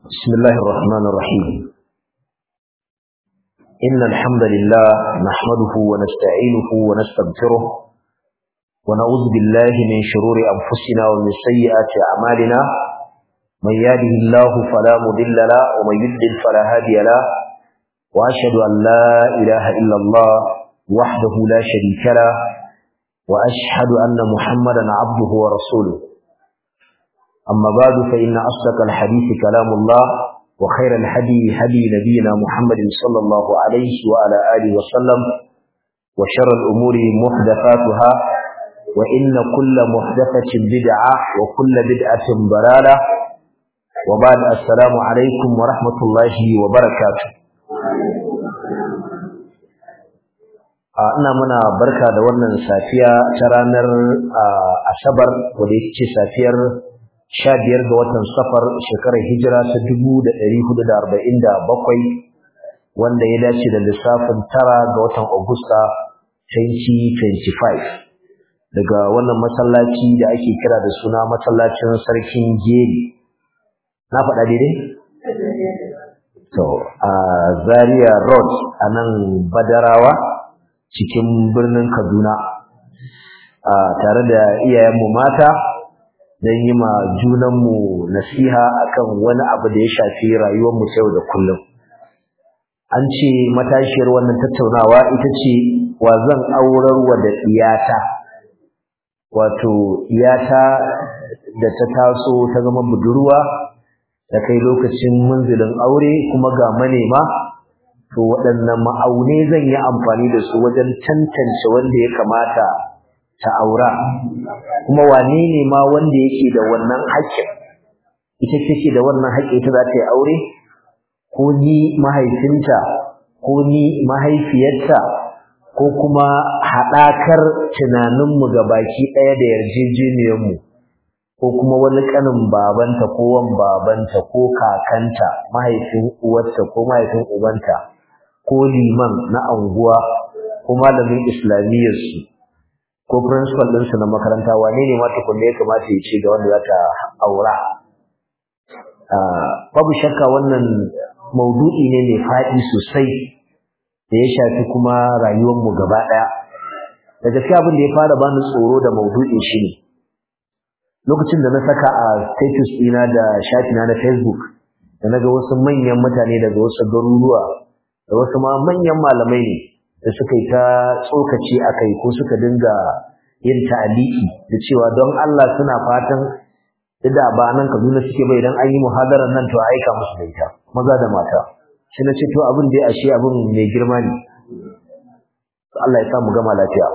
بسم الله الرحمن الرحيم إن الحمد لله نحمده ونستعينه ونستغفره ونعوذ بالله من شرور أنفسنا ومن سيئات أعمالنا من يهده الله فلا مضل له ومن يضلل فلا هادي له وأشهد أن لا إله إلا الله وحده لا شريك له وأشهد أن محمدا عبده ورسوله أما بعد فإن أصدق الحديث كلام الله وخير الهدي هدي نبينا محمد صلى الله عليه وعلى آله وسلم وشر الأمور محدثاتها وإن كل محدثة بدعة وكل بدعة ضلالة وبعد السلام عليكم ورحمة الله وبركاته ina muna barka da wannan safiya ta ranar asabar wadda yake ce safiyar sha biyar ga watan safar shekarar hijira ta dubu da ɗari hudu da arba'in da bakwai wanda ya dace da lissafin tara ga watan agusta 2025 daga wannan masallaci da ake kira da suna masallacin sarkin geri na faɗa daidai? to a zaria road a nan badarawa cikin birnin kaduna tare da iyayenmu mata don yi ma junanmu nasiha akan wani abu da ya shafi rayuwarmu yau da kullum an ce matashiyar wannan tattaunawa ita ce wa zan aurar wa da iyata wato iyata da ta taso ta zama budurwa da kai lokacin munzilin aure kuma ga manema to waɗannan ma'aune zan yi amfani da su wajen tantance wanda ya kamata ta aura kuma wane ne ma wanda yake da wannan haƙƙin ita take da wannan haƙƙi ita za ta yi aure ko ni mahaifinta ko ni mahaifiyarta ko kuma haɗakar tunaninmu ga baki ɗaya da yarjejeniyarmu ko kuma wani ƙanin babanta ko wan babanta ko kakanta mahaifin uwarta ko mahaifin ubanta ko liman na anguwa ko malamin islamiyyarsu ko principal ɗinsu na makaranta wane ne ma tukunne ya kamata ya ce ga wanda za ta aura babu shakka wannan maudu'i ne mai faɗi sosai da ya shafi kuma rayuwarmu gaba ɗaya da gaskiya abin da ya fara bani tsoro da maudu'in shi ne lokacin da na saka a status ɗina da shafina na facebook da na ga wasu manyan mutane daga wasu garuruwa da wasu ma manyan malamai ne da suka yi ta tsokaci a kai ko suka dinga yin ta'aliki da cewa don Allah suna fatan da ba nan Kaduna suke bai idan an yi muhadarar nan to aika musu da ita maza da mata shi na ce to abin da ashe abin mai girma ne Allah ya sa mu gama lafiya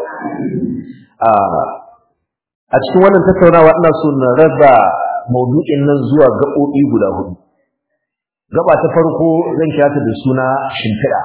a cikin wannan tattaunawa ina so na raba maudu'in nan zuwa gaɓoɓi guda hudu gaba ta farko zan kira ta da suna shimfiɗa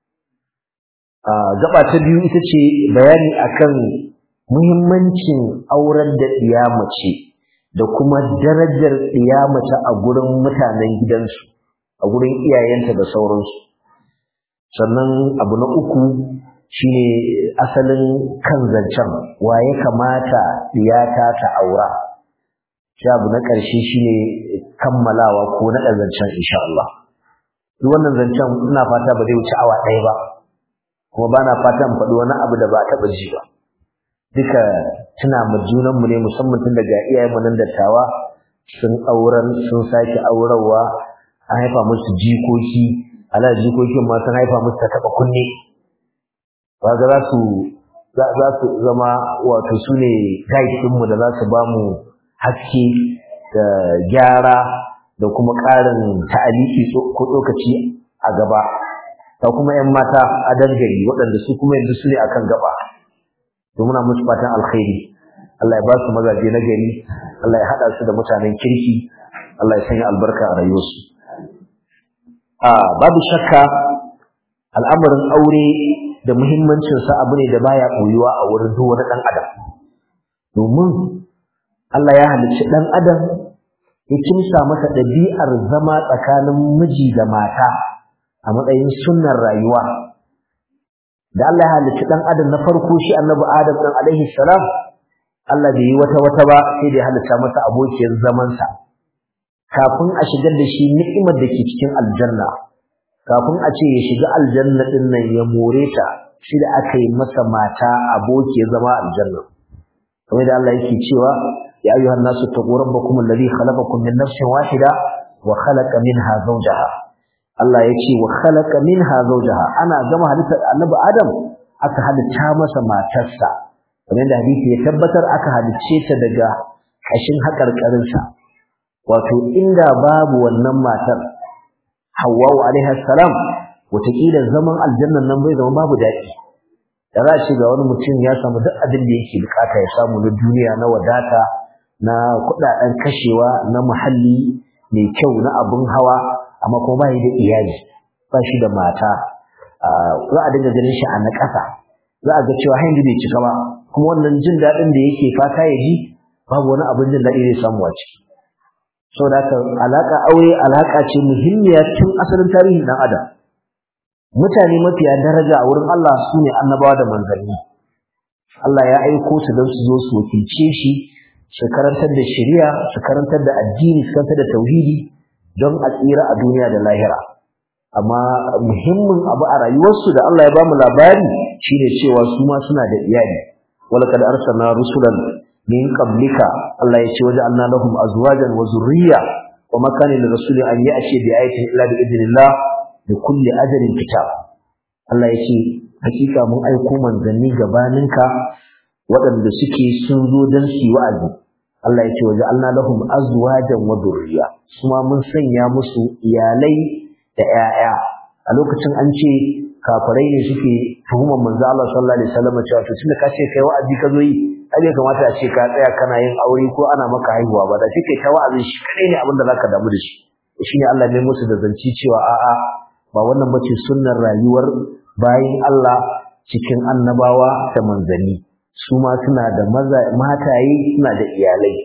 gaba ta biyu ita ce bayani akan muhimmancin auren da ɗiya mace da kuma darajar ɗiya mace a gurin mutanen gidansu a gurin iyayenta da sauransu sannan abu na uku shine asalin kan zancen wa ya kamata ɗiyata ta aura sai abu na ƙarshe shine kammalawa ko naɗa zancen insha Allah duk wannan zancen ina fata ba zai wuce awa ɗaya ba kuma bana fatan faɗi wani abu da ba taɓa ji ba duka tuna ma junanmu ne musamman tun daga iyayenmu nan dattawa sun auren sun sake aurarwa an haifa musu jikoki ala jikokin ma sun haifa musu ta taɓa kunne ba ga za su za su zama wato su ne guide ɗinmu da za su ba mu haske da gyara da kuma ƙarin ta'aliki ko tsokaci a gaba da kuma ƴan mata a dangare waɗanda su kuma yanzu su ne akan gaba to muna musu fatan alkhairi Allah ya ba su mazaje na gari Allah ya haɗa su da mutanen kirki Allah ya sanya albarka a rayuwarsu a babu shakka al'amarin aure da muhimmancin sa abu ne da baya koyuwa a wurin duk wani ɗan adam domin Allah ya halicci ɗan adam ya kimsa masa ɗabi'ar zama tsakanin miji da mata a matsayin sunnar rayuwa da Allah ya halicci dan adam na farko shi annabi adam dan alaihi salam Allah bai yi wata wata ba sai da ya halitta masa abokiyar zaman sa kafin a shigar da shi ni'imar da ke cikin aljanna kafin a ce ya shiga aljanna din nan ya more ta shi da aka yi masa mata aboki ya zama aljanna kamar da Allah yake cewa ya ayyuhan nasu taqu rabbakum alladhi khalaqakum min nafsin wahida wa khalaqa minha zawjaha Allah ya ce wa khalaqa minha zawjaha ana gama halittar annabi Adam aka halitta masa matarsa kamar da hadisi ya tabbatar aka halicce ta daga kashin haƙarƙarinsa wato inda babu wannan matar Hawwa'u alaiha salam wataƙila zaman aljannan nan bai zama babu daɗi da za a ce ga wani mutum ya samu duk abin da yake bukata ya samu na duniya na wadata na kuɗaɗen kashewa na muhalli mai kyau na abin hawa amma kuma ba da iyali ba shi da mata za a dinga ganin shi a na ƙasa za a ga cewa hanyar bai cika ba kuma wannan jin daɗin da yake fata ya ji babu wani abin jin daɗi zai samu a ciki saboda haka alaƙa aure alaƙa ce muhimmiya tun asalin tarihin ɗan adam mutane mafiya daraja a wurin Allah su ne annabawa da manzanni Allah ya aiko su don su zo su wakilce shi su karantar da shari'a su karantar da addini su karantar da tauhidi don a tsira a duniya da lahira amma muhimmin abu a rayuwarsu da Allah ya bamu labari shine cewa su ma suna da iyali walaqad arsalna rusulan min qablika Allah ya ce waja'alna lahum azwajan wa zurriya wa ma kana lirrasuli an ya'ti bi ayatin illa bi idnillah da kulli ajalin kitab Allah ya ce hakika mun aiko manzanni gabaninka waɗanda suke sun zo don su yi wa'azi Allah ya ce waje Allah lahum azwajan wa dhurriya kuma mun sanya musu iyalai da 'ya'ya. a lokacin an ce kafirai ne suke tuhumar manzo Allah sallallahu alaihi wasallam cewa to tunda ka ce kai wa'azi ka zo yi ai bai kamata a ce ka tsaya kana yin aure ko ana maka haihuwa ba da kike ta wa'azin shi kai ne abin da zaka damu da shi shine Allah ne musu da zanci cewa a'a ba wannan bace sunnar rayuwar bayin Allah cikin annabawa da manzanni su ma suna da mataye suna da iyalai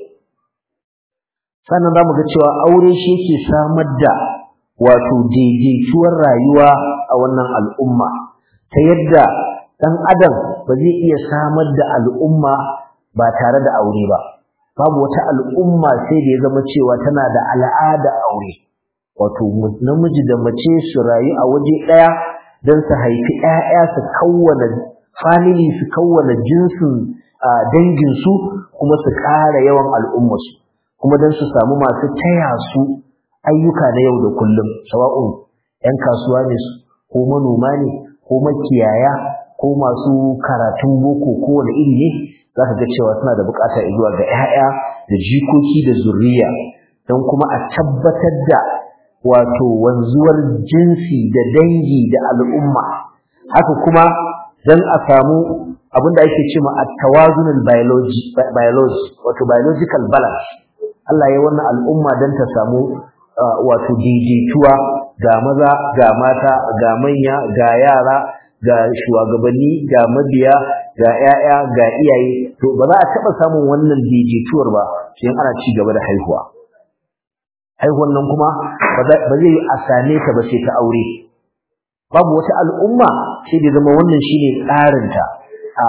sannan zamu ga cewa aure shi yake samar da wato daidaituwar rayuwa a wannan al'umma ta yadda dan adam ba zai iya samar da al'umma ba tare da aure ba babu wata al'umma sai da ya zama cewa tana da al'ada aure wato namiji da mace su rayu a waje ɗaya don su haifi ‘ya'ya su kawwana family su kawwana jinsin danginsu kuma su ƙara yawan al'ummarsu kuma don su samu masu taya su ayyuka na yau da kullum sawa'un ‘yan kasuwa ne su ko manoma ne ko makiyaya ko masu karatun boko kowane iri ne za ka ga cewa suna da bukata zuwa ga ‘ya'ya da jikoki da zuriya don kuma a tabbatar da wato wanzuwar jinsi da dangi da al'umma haka kuma dan a samu abin da ake cewa at-tawazunul biology biology wato biological balance Allah ya wannan al'umma dan ta samu wato daidaituwa ga maza ga mata ga manya ga yara ga shugabanni ga mabiya ga 'ya'ya ga iyaye to ba za a taba samun wannan daidaituwar ba sai ana ci gaba da haihuwa haihuwan nan kuma ba zai yi a same ta ba sai ta aure babu wata al'umma sai da zama wannan shine tsarinta a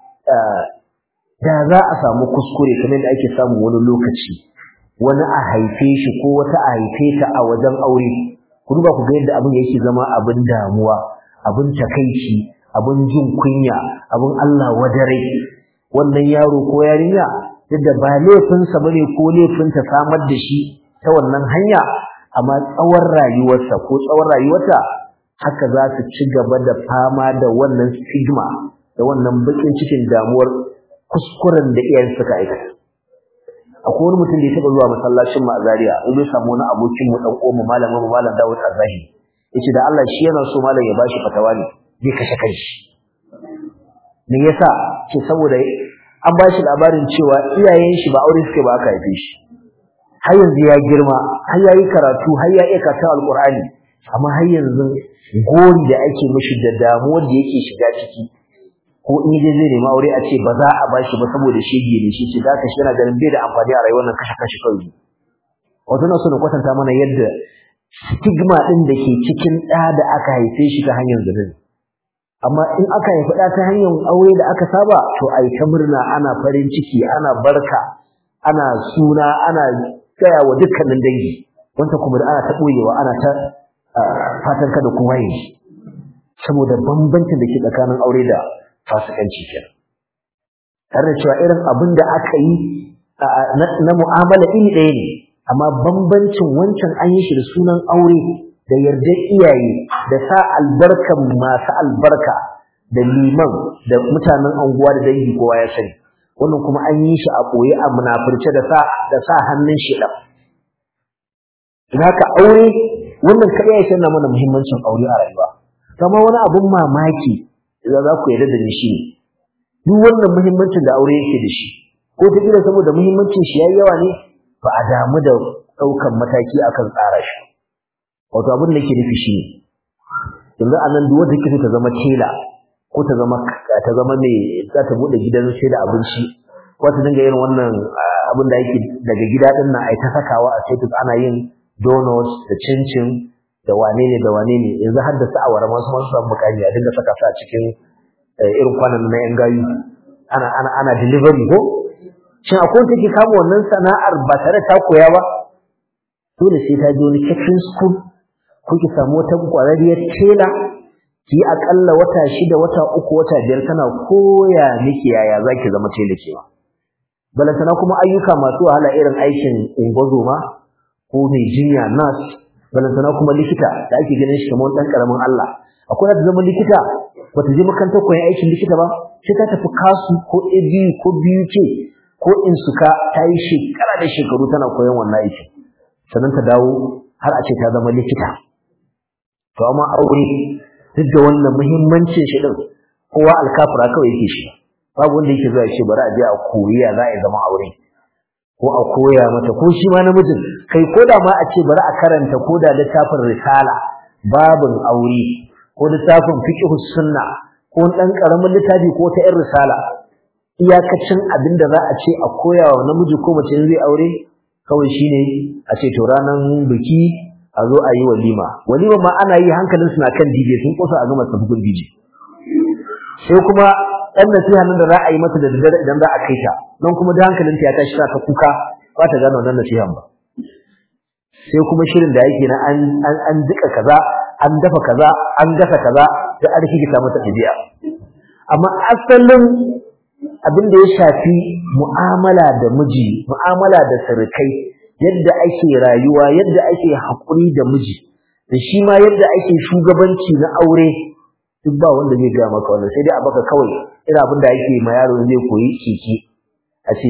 da za a samu kuskure kamar da ake samu wani lokaci wani a haife shi ko wata a haife ta a wajen aure ku duba ku ga yadda abin yake zama abin damuwa abin takaici abin jin kunya abin Allah wadare wannan yaro ko yarinya yadda ba laifinsa bane ko laifinta samar da shi ta wannan hanya amma tsawon rayuwarsa ko tsawon rayuwarta haka za su ci gaba da fama da wannan stigma da wannan bakin cikin damuwar kuskuren da iyayen suka aikata akwai wani mutum da ya taba zuwa masallacin mu a Zaria in bai samu wani abokin mu dan uwan mu malamin mu malam Dawud Azahi yace da Allah shi yana so malam ya bashi fatawa ne zai kashe kanshi me yasa ce saboda an bashi labarin cewa iyayen shi ba aure suke ba aka haife shi har yanzu ya girma har yayi karatu har ya iya karatun alqur'ani amma har yanzu gori da ake mishi da damuwar da yake shiga ciki ko in dai zai nemi aure a ce ba za a bashi ba saboda shege ne shi ce da ka shi yana ganin bai da amfani a rayuwar nan kashe kashe kawai wato na so na kwatanta mana yadda stigma din da ke cikin ɗa da aka haife shi ta hanyar zunubi amma in aka haifi ɗa ta hanyar aure da aka saba to a yi ta murna ana farin ciki ana barka ana suna ana gaya wa dukkanin dangi wanda kuma ana ta ɓoyewa ana ta fatan kada kowa yi saboda bambancin da ke tsakanin aure da fasikanci kenan tare da cewa irin abin da aka yi na mu'amala iri ɗaya ne amma bambancin wancan an yi shi da sunan aure da yardar iyaye da sa albarkan masu albarka da liman da mutanen anguwa da dangi kowa ya sani wannan kuma an yi shi a ɓoye a munafurce da sa da sa hannun shi ɗan haka aure wannan kaɗai ya sanar mana muhimmancin aure a rayuwa kama wani abun mamaki da za ku yarda da ni shi duk wannan muhimmancin da aure yake da shi ko ta kila saboda muhimmancin shi yayi yawa ne ba a damu da ɗaukan mataki akan tsara shi wato abin da yake nufi shi ne yanzu a nan duk wanda kike ta zama tela ko ta zama ta zama mai za ta bude gidan sai da abinci ko ta dinga yin wannan abin da yake daga gida din nan ai ta sakawa a status ana yin donuts da cincin da wane ne da wane ne yanzu har da su awara masu masu samu mukami a dinga saka su a cikin irin kwanan na yan gayu ana ana ana delivery ko shin akwai wanda take kama wannan sana'ar ba tare ta koya ba dole sai ta je wani catering school ko ki samu wata kwararriyar tela ki akalla wata shida wata uku wata biyar tana koya miki yaya zaki zama tela kewa balantana kuma ayyuka masu wahala irin aikin ungozoma ko mai jinya nurse balantana kuma likita da ake ganin shi kamar dan karamin Allah akwai da zama likita bata je makarantar koyon aikin likita ba sai ta tafi kasu ko ABU ko BUK ko insuka ta yi shekara da shekaru tana koyon wannan aikin sannan ta dawo har a ce ta zama likita to amma aure duk da wannan muhimmancin shi din kowa alkafira kawai yake shi babu wanda yake zuwa ya ce bari a je a koyi ya za a zama aure ko a koya mata ko shi ma namijin kai ko da ma a ce bari a karanta ko da littafin risala babin aure ko littafin fiqh sunna ko dan karamin littafi ko ta 'yan risala iyakacin abin da za a ce a koya wa namiji ko mace zai aure kawai shine a ce to ranan biki a zo a yi walima walima ma ana yi hankalin suna kan DJ sun kusa a gama sabbin DJ sai kuma ɗan nasiha nan da za a yi mata da daddare idan za a kai ta nan kuma da hankalinta ya tashi ta kuka ba ta gane wannan nasihan ba sai kuma shirin da yake na an an duka kaza an dafa kaza an gasa kaza da an rikita mata ɗabi'a amma asalin abin da ya shafi mu'amala da miji mu'amala da surukai yadda ake rayuwa yadda ake haƙuri da miji da shi ma yadda ake shugabanci na aure duk ba wanda zai gaya maka wannan sai dai a baka kawai irin abin da ake ma yaro zai koyi keke a ce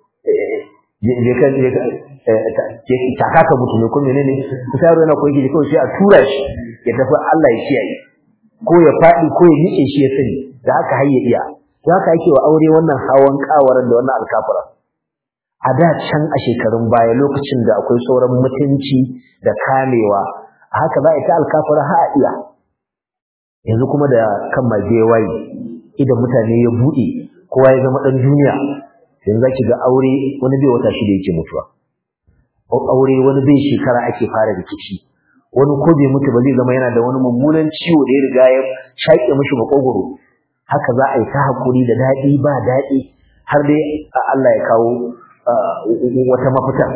je ka je ka taka ka mutu ne ko menene ku yaro yana koyi keke kawai sai a tura shi ya tafi Allah ya kiyaye ko ya faɗi ko ya miƙe shi ya sani da haka har ya iya haka ake wa aure wannan hawan kawaran da wannan alkafura a da can a shekarun baya lokacin da akwai sauran mutunci da kamewa a haka za a ta alkafura ha a iya yanzu kuma da kan mage waye idan mutane ya buɗe kowa ya zama ɗan duniya yanzu za ki ga aure wani bai wata shida yake mutuwa aure wani bai shekara ake fara rikici wani ko bai mutu ba zai zama yana da wani mummunan ciwo da ya riga ya shaƙe mishi makogoro haka za a yi ta haƙuri da daɗi ba daɗi har dai Allah ya kawo wata mafita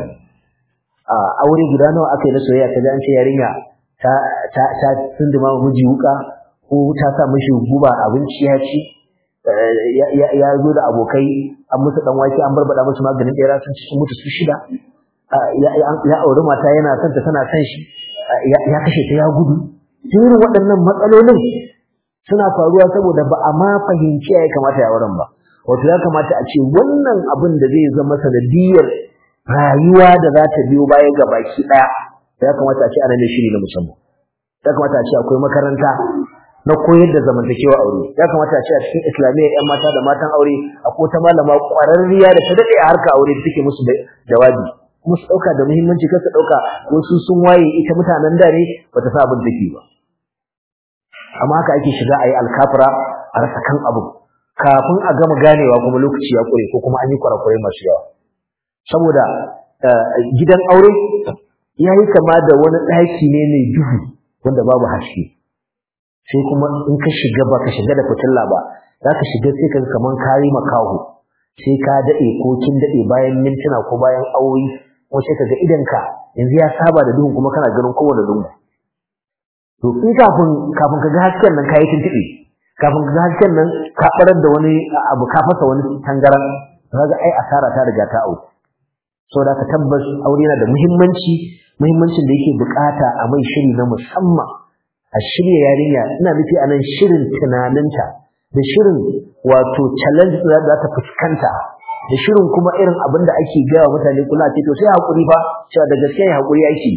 aure guda nawa aka yi na soyayya ta an ce yarinya ta ta ta tunduma miji wuka ko ta sa mishi guba abinci ya ci ya zo da abokai an musu dan wake an barbada musu maganin ɗera sun ci sun mutu su shida ya auri mata yana son ta tana son shi ya kashe ta ya gudu irin waɗannan matsalolin suna faruwa saboda ba a ma fahimci ya kamata ya auren ba wato ya kamata a ce wannan abin da zai zama sanadiyar rayuwa da za ta biyo baya ga baki ɗaya ya kamata a ce ana da shiri na musamman ya kamata a ce akwai makaranta na koyar da zamantakewa aure ya kamata a ce a cikin islamiyya yan mata da matan aure akwai wata malama ƙwararriya da ta daɗe a harka aure da take musu jawabi kuma su ɗauka da muhimmanci kar su ɗauka wasu sun waye ita mutanen da ne bata sa abin take ba amma haka ake shiga a yi alkafura a rasa kan abu kafin a gama ganewa kuma lokaci ya ƙure ko kuma an yi kwarakwarai masu yawa saboda gidan aure ya yi kama da wani ɗaki ne mai duhu wanda babu haske sai kuma in ka shiga ba ka shiga da fitilla ba za ka shiga sai ka kaman kayi makaho sai ka daɗe ko kin daɗe bayan mintuna ko bayan awoyi kuma sai kaga idanka yanzu ya saba da duhun kuma kana ganin kowane lungu to in kafin kafin ka ga hasken nan kayi tuntuɓe kafin ka ga hasken nan ka barar da wani abu ka fasa wani tangaran kaga ai asara ta riga ta auku saboda ka tabbas aure yana da muhimmanci muhimmancin da yake bukata a mai shiri na musamman a shirya yarinya ina nufi a nan shirin tunaninta da shirin wato challenge da za ta fuskanta da shirin kuma irin abin da ake gaya wa mutane kula ce to sai hakuri fa cewa da gaskiya hakuri yake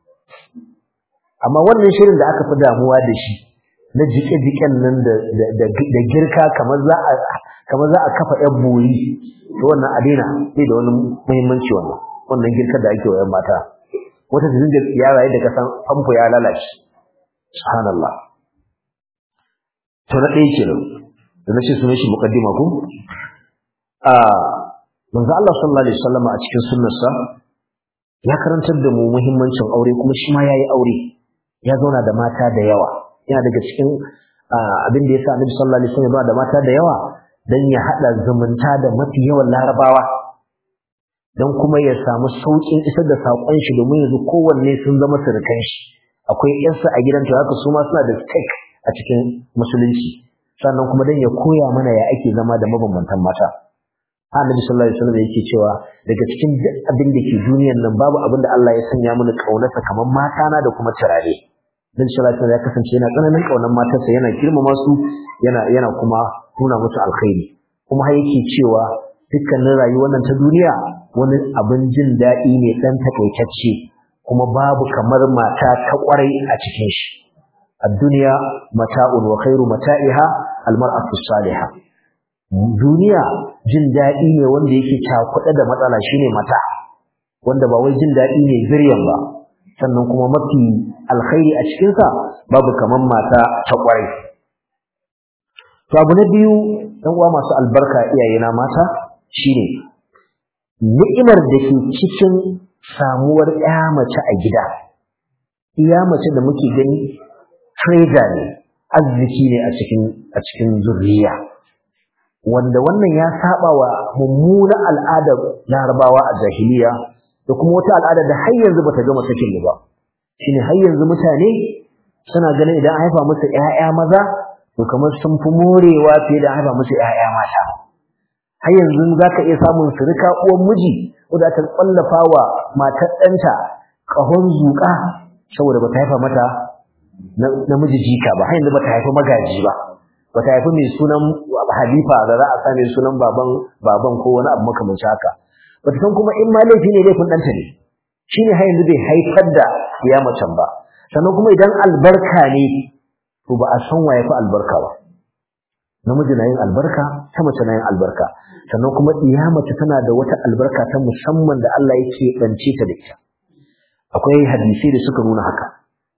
amma wannan shirin da aka fi damuwa da shi na jike-jiken nan da girka kamar za a kamar za a kafa yan bori to wannan a daina bai da wani muhimmanci wannan wannan girkar da ake wa yan mata wata ta dinga yara yadda ka san famfo ya lalace subhanallah to na ɗaya kenan da na ce sunan shi muqaddima ko a manzo Allah sallallahu alaihi wasallam a cikin sunnarsa ya karantar da mu muhimmancin aure kuma shi ma yayi aure ya zauna da mata da yawa yana daga cikin abin da yasa Annabi sallallahu alaihi wasallam ya zauna da mata da yawa dan ya hada zumunta da mafi yawan larabawa dan kuma ya samu saukin isar da sakon shi domin yanzu kowanne sun zama surukan shi akwai yarsa a gidan to haka su ma suna da stake a cikin musulunci sannan kuma dan ya koya mana ya ake zama da mabambantan mata Annabi sallallahu alaihi wasallam yake cewa daga cikin abin da ke duniyar nan babu abin da Allah ya sanya mini kaunarsa kamar mata na da kuma turare dan sallallahu alaihi ya kasance yana tsananin kaunar matarsa yana girmama su yana yana kuma nuna musu alkhairi kuma har yake cewa dukkanin rayuwar nan ta duniya wani abin jin daɗi ne dan takaitacce kuma babu kamar mata ta kwarai a cikin shi الدنيا متاع وخير متاعها المرأة الصالحة duniya jin daɗi ne wanda yake cakuɗe da matsala shine mata wanda ba wai jin daɗi ne ziryan ba sannan kuma mafi alkhairi a cikinsa babu kaman mata ta ƙwarai to abu na biyu ɗan uwa masu albarka iyayena mata shine ni'imar da ke cikin samuwar ƴa mace a gida iya mace da muke gani trader ne arziki ne a cikin a cikin zuriya wanda wannan ya saba wa mummunan al'adar larabawa a jahiliya da kuma wata al'ada da har yanzu bata gama sakin ba shine har yanzu mutane suna ganin idan an haifa musu ƴaƴa maza to kamar sun fi morewa fiye da haifa musu ƴaƴa mata har yanzu zaka iya samun surika uwan miji wadda ta kwallafa wa matar ɗanta ƙahon zuƙa saboda bata haifa mata namiji jika ba har yanzu bata haifa magaji ba bata haifi mai sunan halifa da za a sa mai sunan baban baban ko wani abu makamancin haka bata san kuma in ma laifi ne laifin ɗanta ne shine har yanzu bai haifar da ya macen ba sannan kuma idan albarka ne to ba a san waye fi albarka ba namiji na yin albarka ta mace na yin albarka sannan kuma iya mace tana da wata albarka ta musamman da Allah yake bance ta da ita akwai hadisi da suka nuna haka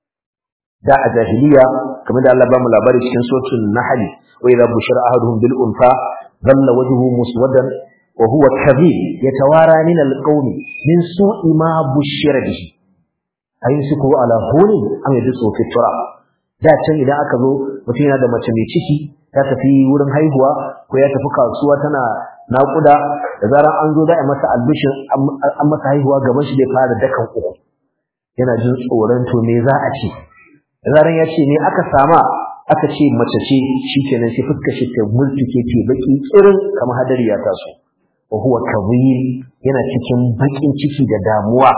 da a jahiliya kamar da Allah ba mu labari cikin suratul nahl wa idha bushira ahaduhum bil unfa dhalla wajhuhu muswadan wa huwa kadhib yatawara min al qawmi min su'i ma bushira bihi ayumsiku ala hunin am yadsu fi turab da can idan aka zo mutum yana da mace mai ciki ta tafi wurin haihuwa ko ya tafi kasuwa tana naƙuda da zarar an zo da a masa albishin an masa haihuwa gaban shi zai fara dakan uku yana jin tsoron to me za a ce zaran ya ce ne aka sama aka ce mace ce shikenan sai fuskar shi ta multike ce baki tsirin kamar hadari ya taso wa huwa kabir yana cikin bakin ciki da damuwa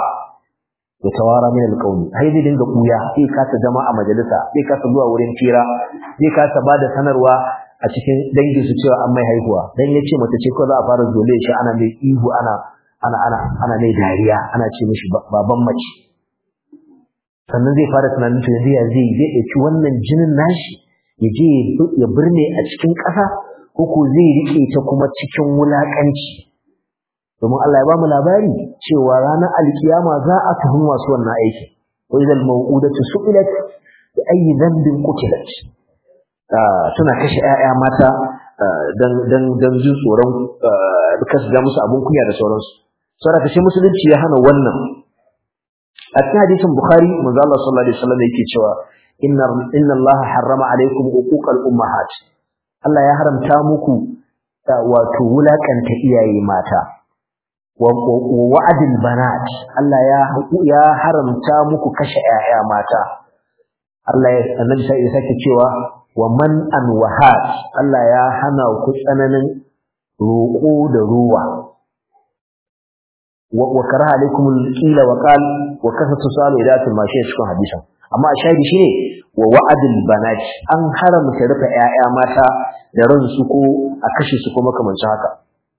ya tawara min alqawli har zai dinga kuya sai kasa zama a majalisa sai kasa zuwa wurin fira sai kasa bada sanarwa a cikin dangin su cewa an mai haihuwa dan yace mace ce ko za a fara zole shi ana mai ihu ana ana ana ana mai dariya ana ce mishi baban mace sannan zai fara tunanin to yanzu ya zai zai ɗauki wannan jinin nashi ya je ya birne a cikin ƙasa ko ko zai riƙe ta kuma cikin wulaƙanci domin Allah ya ba mu labari cewa ranar alkiyama za a tuhumi masu wannan aiki wa idal maw'udatu su'ilat bi ayyi dhanbin qutilat suna kashe 'ya'ya mata dan dan dan jin tsoron kasu ga musu abun kunya da sauransu saboda kashe musulunci ya hana wannan a cikin hadisin bukhari manzo Allah sallallahu alaihi wasallam yake cewa inna inna Allah harrama alaikum uquqal ummahat Allah ya haramta muku wato wulakanta iyaye mata wa wa'adil banat Allah ya ya haramta muku kashe 'ya'ya mata Allah ya annabi sai ya sake cewa wa man an wahat Allah ya hana ku tsananin roƙo da ruwa wa karaha alaikum alqila wa qal wa kasatu salu idatul mashi cikin hadisin amma shahidi shine wa wa'adul banat an haramta rufe 'ya'ya mata da ransu ko a kashe su ko makamancin haka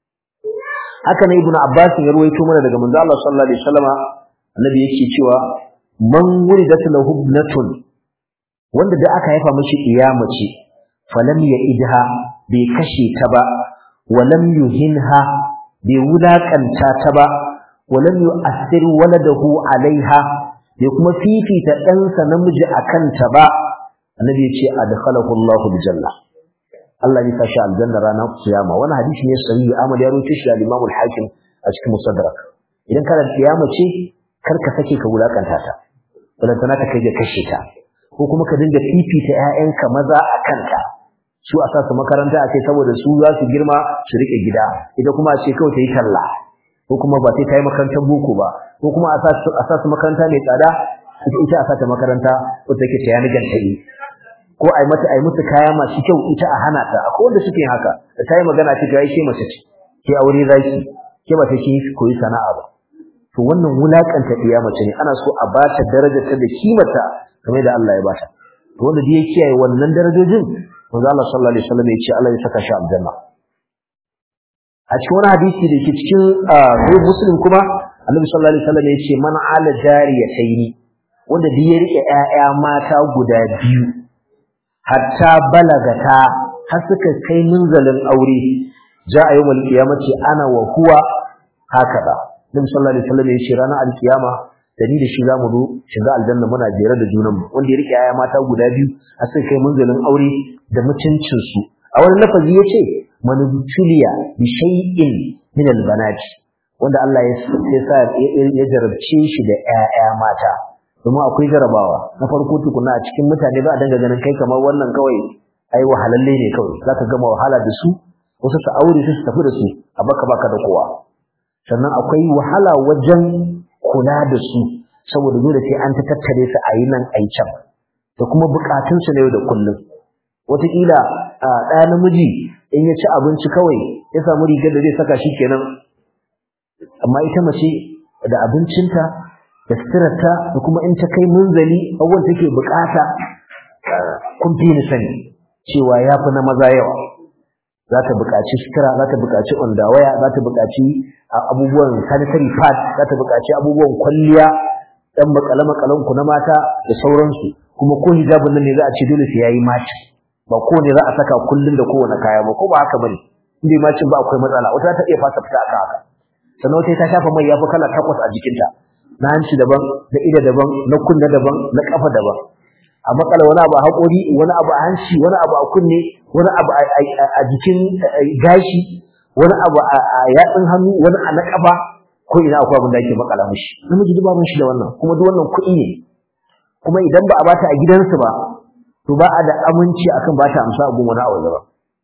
haka ne ibnu abbas ya ruwaito mana daga manzo Allah sallallahu alaihi wasallama annabi yake cewa man wuridat lahu ibnatun wanda da aka haifa mishi iyama ce falam ya idha bai kashe ta ba walam yuhinha bai wulakanta ta ba walam yu'assir waladahu alaiha bai kuma fifita ɗansa namiji akan ta ba annabi ya ce adkhalahu Allahu aljanna Allah ya sashi aljanna ranar kiyama wannan hadisi ne sahihi Ahmad ya rawaito shi da Imam al-Hakim a cikin Musaddarak idan kana da kiyama ce kar ka sake ka wulakanta ta wannan tana ta kai ga kashe ta ko kuma ka dinga fifita ƴaƴanka maza a kanta su a sa su makaranta a ce saboda su za su girma su rike gida ita kuma a ce kawai ta yi talla ko kuma ba sai ta yi makarantar boko ba ko kuma a sa su makaranta mai tsada ita a sa ta makaranta ko take ta yana gantari ko ai mata ai musu kaya masu kyau ita a hana ta akwai wanda suke haka da ta yi magana ce ga shi mace ce ke aure zaki ke ba ta kin koyi sana'a ba to wannan wulakanta iya mace ne ana so a bata darajar ta da kimarta kamar da Allah ya bata to wanda da ya kiyaye wannan darajojin manzo Allah sallallahu alaihi wasallam ya ce Allah ya saka shi aljanna a cikin wani hadisi da ke cikin sahih muslim kuma annabi sallallahu alaihi wasallam ya ce man ala jariyataini wanda da ya rike ƴaƴa mata guda biyu hatta balagata har suka kai munzalin aure ja a yawmal qiyamati ana wa huwa hakada nabi sallallahu alaihi wasallam ya ce ranar alkiyama da ni da shi zamu zo shiga aljanna muna jere da junan mu wanda ya rike aya mata guda biyu har suka kai munzalin aure da mutuncin su a wani lafazi yace manubtuliya bi shay'in min albanati wanda Allah ya sa ya jarabce shi da ƴaƴa mata kuma akwai jarabawa na farko tukuna a cikin mutane ba a danga ganin kai kamar wannan kawai ai wahalalle ne kawai zaka gama wahala da su wasu su aure su su tafi da su a baka baka da kowa sannan akwai wahala wajen kula da su saboda dole sai an ta tattare su a yi nan a yi can da kuma bukatunsu na yau da kullum wataƙila ɗaya namiji in ya ci abinci kawai ya samu rigar da zai saka shi kenan amma ita mace da abincinta da suturarta da kuma in ta kai munzali abubuwan take bukata kun fi ni sani cewa ya fi na maza yawa za ta buƙaci sutura za ta buƙaci ondawaya za ta buƙaci abubuwan sanitary pad za ta buƙaci abubuwan kwalliya ɗan makale-makalen ku na mata da sauransu kuma ko hijabin nan ne za a ce dole sai yayi maci ba ko ne za a saka kullun da kowane kaya ba ko ba haka bane in bai macin ba akwai matsala wata ta iya fasa fita aka haka sannan wata ta shafa mai yafi kala takwas a jikinta na hanci daban na ido daban na kunne daban na kafa daban a makala wani abu a haƙori wani abu a hanci wani abu a kunne wani abu a jikin gashi wani abu a yatsun hannu wani a na ƙafa ko ina akwai abin da ake makala mishi namiji duk babu shi da wannan kuma duk wannan kuɗi ne kuma idan ba a bata a gidansu ba to ba a da aminci akan ba ta amsa abun wani a waje ba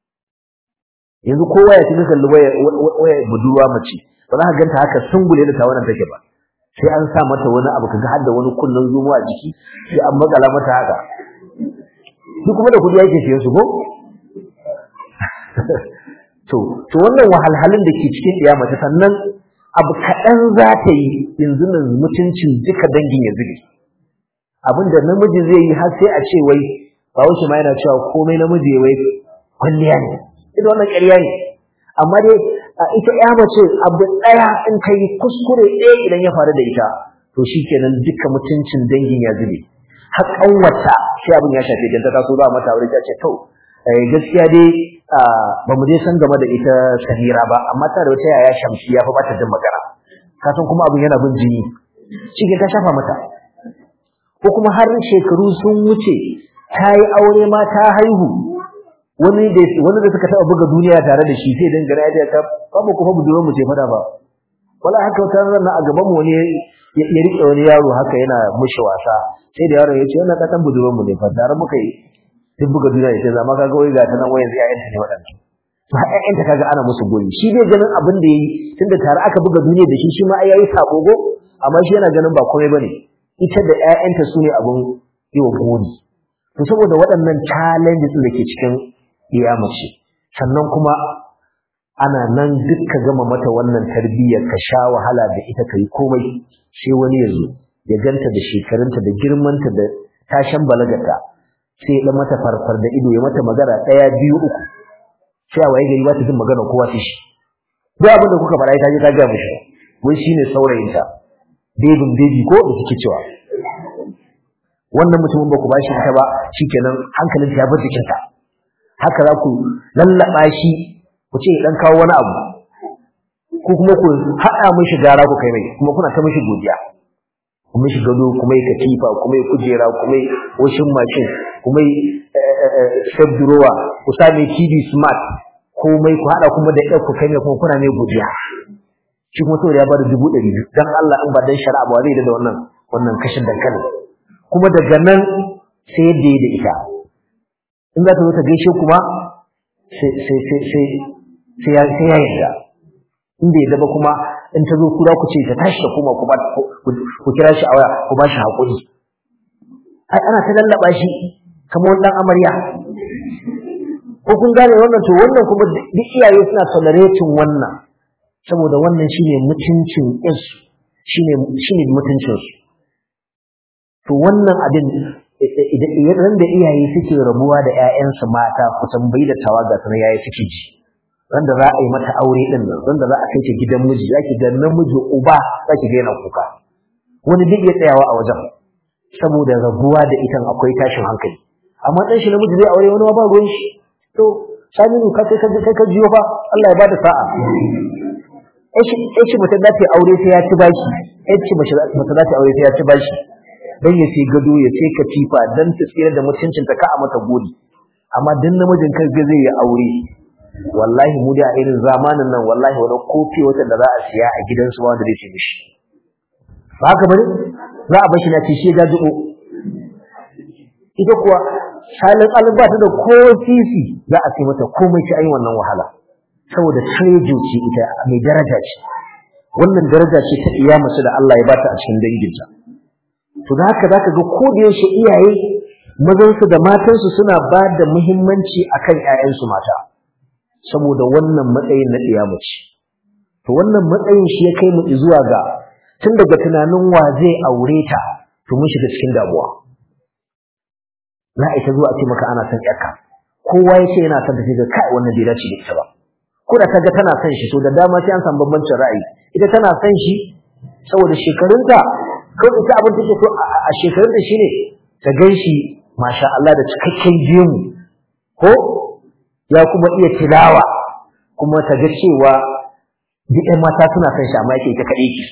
yanzu kowa ya tuka kalli waya budurwa mace ba za ka ganta haka sungule da ta wannan take ba sai an sa mata wani abu kaga har da wani kullun zumo a jiki sai an makala mata haka duk kuma da kudi yake siyan su ko to to wannan wahalhalun da ke cikin ɗiya mace sannan abu kaɗan za ta yi yanzu nan mutuncin duka dangin ya zube abin da namiji zai yi har sai a ce wai ba wuce ma yana cewa komai namiji ya wai kwalliya ne ita wannan ƙarya ne amma dai ita ya mace abu ɗaya in ka yi kuskure ɗaya idan ya faru da ita to shi kenan duka mutuncin dangin ya zube har ƙanwata shi abin ya shafe ta taso za mata aure ta ce to gaskiya dai ba mu je san game da ita samira ba amma ta da wata yaya shamsi ya fi bata jin magana ka san kuma abin yana bin jini shi ta shafa mata ko kuma har shekaru sun wuce ta yi aure ma ta haihu wani da wani da suka taba buga duniya tare da shi sai dan gara ya ta babu kuma budurwar mu ce fada ba wala haka wata ran a gaban mu wani ya rike wani yaro haka yana mushi wasa sai da yaro ya ce wannan katan budurwar mu ne fa tare muka yi duk buga duniya ya ce zama kaga wai ga ta nan wayan yayan ta ne wadannan to har ƴaƴanta kaga ana musu gori shi bai ganin abin da yayi tunda tare aka buga duniya da shi shi ma ai yayi sabogo amma shi yana ganin ba komai bane ita da ƴaƴanta su ne abin yi wa gori to saboda waɗannan challenges da ke cikin mace sannan kuma ana nan duk ka gama mata wannan tarbiyyar ka sha wahala da ita ka yi komai sai wani ya zo ya ganta da shekarunta da girmanta da tashan balagarta sai ya mata farfar da ido ya mata magana ɗaya biyu uku sai a waye gari ba ta jin magana kowa ta shi duk abin da kuka faɗa ta je ta gaya mishi wai shine saurayinta bebin bebi ko da suke cewa wannan mutumin ba ku bashi ita ba shikenan hankalinta ya bar jikinta haka za ku lallaba shi ku ce dan kawo wani abu ko kuma ku haɗa mishi gara ku kai mai kuma kuna ta mishi godiya ku mishi gado kuma yi katifa kuma yi kujera kuma yi washin mashin kuma yi step drawer ku sa mai TV smart komai ku haɗa kuma da ɗan ku kai mai kuma kuna mai godiya shi kuma saboda ya bada dubu ɗari biyu dan Allah in ba dan shari'a ba zai da wannan wannan kashin dankalin kuma daga nan sai yadda ya da ita in za ta zo ta gaishe kuma sai sai sai sai sai ya sai ya yarda in bai yarda ba kuma in ta zo kura ku ce ta tashi da kuma ku kira shi a waya ku ba shi haƙuri ai ana ta lallaba shi kamar wani ɗan amarya ko kun gane wannan to wannan kuma duk iyaye suna tolerating wannan saboda wannan shine mutuncin ɗinsu shine shine mutuncin su to wannan abin idan da iyaye suke rabuwa da ƴaƴansu mata ku tambayi da tawaga sanan yayi suke ji wanda za a yi mata aure din nan wanda za a kai ta gidan miji zaki ga namiji uba zaki ga yana kuka wani duk ya tsayawa a wajen saboda rabuwa da itan akwai tashin hankali amma dan shi namiji zai aure wani ba ruwan shi to saminu ka kai kai ka jiyo fa Allah ya bada sa'a yace mutum da ta aure sai ya ci bashi yace mutum da ta aure sai ya ci bashi dan ya sai gado ya sai katifa dan ta tsira da mutuncinta ka a mata gori amma dan namijin kan zai yi aure wallahi mu da irin zamanin nan wallahi wani kofi wata da za a siya a gidansu ba wanda zai ci mishi ba haka bane za a bashi na ci shi gajibo ita kuwa salin alba ta da ko sisi za a sai mata komai ci ayi wannan wahala saboda trejo ce ita mai daraja ce wannan daraja ce ta iya masu da Allah ya bata a cikin danginta to da haka zaka ga ko da yaushe iyaye mazansu da matansu suna ba da muhimmanci akan ƴaƴansu mata saboda wannan matsayin na ɗiya mace to wannan matsayin shi ya kai mu zuwa ga tun daga tunanin wa zai aure ta to mun shiga cikin damuwa za a ita zuwa ce maka ana son ƴarka kowa ya ce yana son ta sai ga kai wannan bai dace da ita ba ko da kaga tana son shi to da dama sai an samu bambancin ra'ayi ita tana son shi saboda shekarunta ko ita abin take so a shekarunta shine ta gan shi masha Allah da cikakken gemu ko ya kuma iya tilawa kuma ta ga cewa duk ƴan mata suna son shi amma yake ita kaɗai ki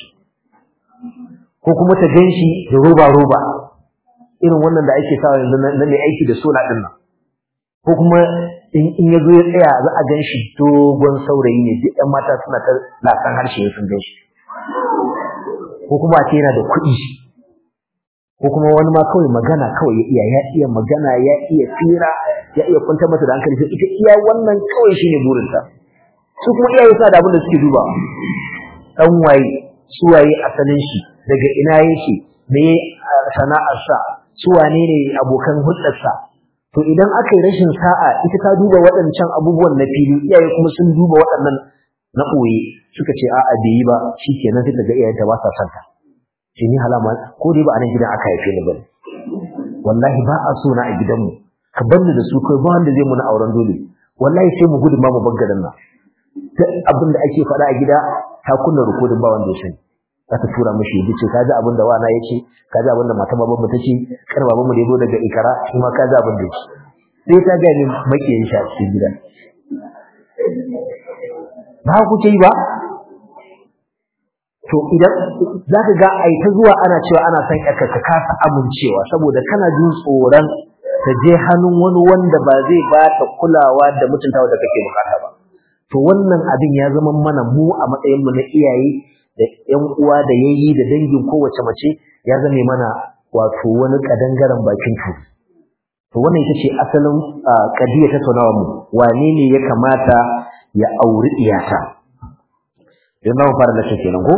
ko kuma ta gan shi da roba roba irin wannan da ake sawa yanzu na mai aiki da sola ɗin nan ko kuma in ya zo ya tsaya za a gan shi dogon saurayi ne duk ƴan mata suna ta lasan harshe sun gan shi ko kuma a ce yana da kuɗi ko kuma wani ma kawai magana kawai ya iya ya iya magana ya iya fira ya iya kwantar mata da hankali sai ita iya wannan kawai shine burinta su kuma iyaye suna da abin da suke duba dan waye su waye asalin shi daga ina yake me sana'arsa su wane ne abokan hulɗarsa to idan aka yi rashin sa'a ita ta duba waɗancan abubuwan na fili iyaye kuma sun duba waɗannan na ɓoye suka ce a'a bai yi ba shikenan sai ta ga iyayenta ba sa son ta sai ni halama ko dai ba a nan gidan aka haife ni bane wallahi ba a so na a gidanmu ka banni da su kai ba wanda zai muna auren dole wallahi sai mu gudu ma mu bar garin nan duk abin da ake faɗa a gida ta kunna rikodin ba wanda ya sani za ta tura mishi ya ce kaji abin da wana ya ce kaji abin da mata babanmu ta ce kar babanmu da ya zo daga ikara shi ma kaji abin da ya ce sai ta gaya min makiyin shi a cikin gida ba ku ce ba to idan za ka ga ai ta zuwa ana cewa ana son yarka ka kasa amincewa saboda kana jin tsoron ta je hannun wani wanda ba zai ba ta kulawa da mutuntawa da kake bukata ba to wannan abin ya zama mana mu a matsayin mu na iyaye da ƴan uwa da yayi da dangin kowace mace ya zame mana wato wani kadangaren bakin tu to wannan ita ce asalin kadiyar tattaunawa mu wane ne ya kamata ya auri iyata yanzu mu fara lashe kenan ko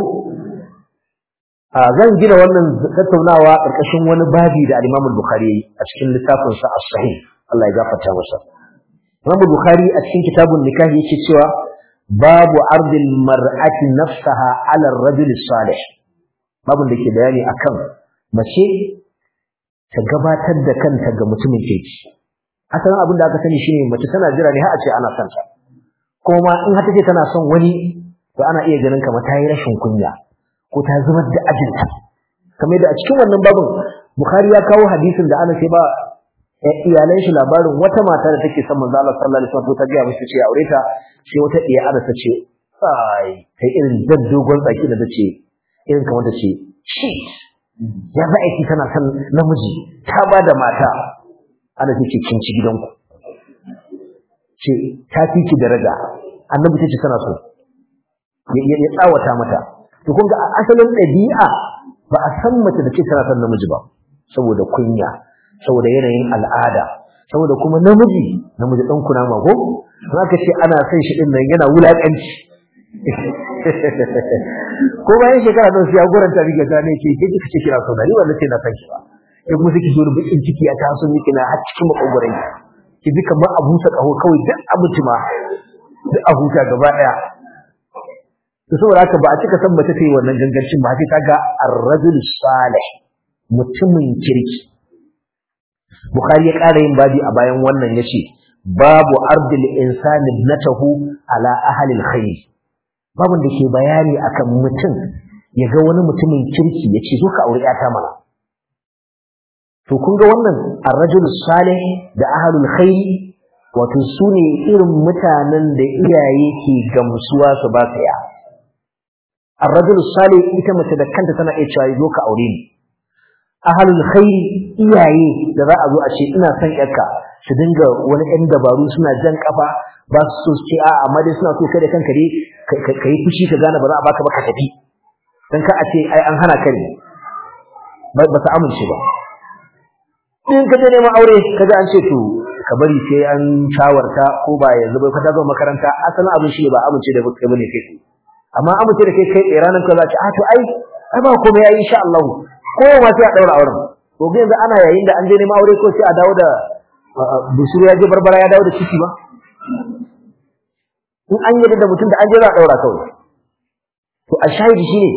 zan gina wannan tattaunawa ƙarƙashin wani babi da al-Imam Bukhari a cikin littafin sa As-Sahih Allah ya gafarta masa Imam Bukhari a cikin kitabun nikah yake cewa babu ardil mar'ati nafsaha 'ala ar-rajul salih babun da ke bayani akan mace ta gabatar da kanta ga mutumin kirki asalin abin da aka sani shine mace tana jira ne har a ce ana son ta kuma in har take tana son wani to ana iya ganin kamar ta yi rashin kunya ko ta zubar da ajinta kamar da a cikin wannan babin Bukhari ya kawo hadisin da ana ce ba iyalan shi labarin wata mata da take son manzo Allah sallallahu alaihi wasallam ta ga mishi ce aure ta sai wata iya ana ta ce ai kai irin dan dogon tsaki da tace irin kamar ta ce shit ya za aiki tana son namiji ta ba da mata ana ta ce kin ci gidanku ce ta fi ki daraja annabi ta ce tana so ya tsawata mata to kun ga asalin ɗabi'a ba a san mace da ce tana son namiji ba saboda kunya saboda yanayin al'ada saboda kuma namiji namiji ɗan kuna ma ko za ka ce ana son shi ɗin nan yana wulaƙanci ko bayan shekara ɗan ya goranta riga ta ne ke ke kika ce kira sauna ni wanda ce na san shi ba ya kuma suke zo da bakin ciki a taso miki na har cikin makogoron ki ji kamar a busa ƙaho kawai duk abinci ma duk a huta gaba ɗaya to saboda haka ba a cika san mace ta yi wannan gangancin ba sai ta ga ar-rajul salih mutumin kirki bukhari ya ƙara yin babi a bayan wannan yace babu ardil insani ibnatahu ala ahli al-khair babun da ke bayani akan mutum ya ga wani mutumin kirki yace zo ka aure ta mana to kun ga wannan ar-rajul salih da ahlul khair wato sune irin mutanen da iyaye ke gamsuwa su ba su ya الرجل الصالح ita mace da kanta tana iya cewa zo ka aure ni ahlul khair iyaye da za a zo a ce ina son yarka su dinga wani ɗan dabaru suna jan kafa ba su so ce a amma dai suna so kai da kanka dai ka yi fushi ka gane ba za a baka ba ka tafi dan ka a ce ai an hana ka ne ba ta amince ba in ka je neman aure ka ga an ce to ka bari sai an shawarta ko ba yanzu bai ka ta zo makaranta asalin abin shi ba amince da kai bane kai amma amince da kai kai tsaye ranar ka za ta a to ai ai ba komai ai insha Allah ko ma sai a daura auren to ga yanzu ana yayin da an je neman aure ko sai a dawo da busuru ya je barbara ya dawo da ciki ba in an yi da mutum da an je za a daura kawai to a shahidi shine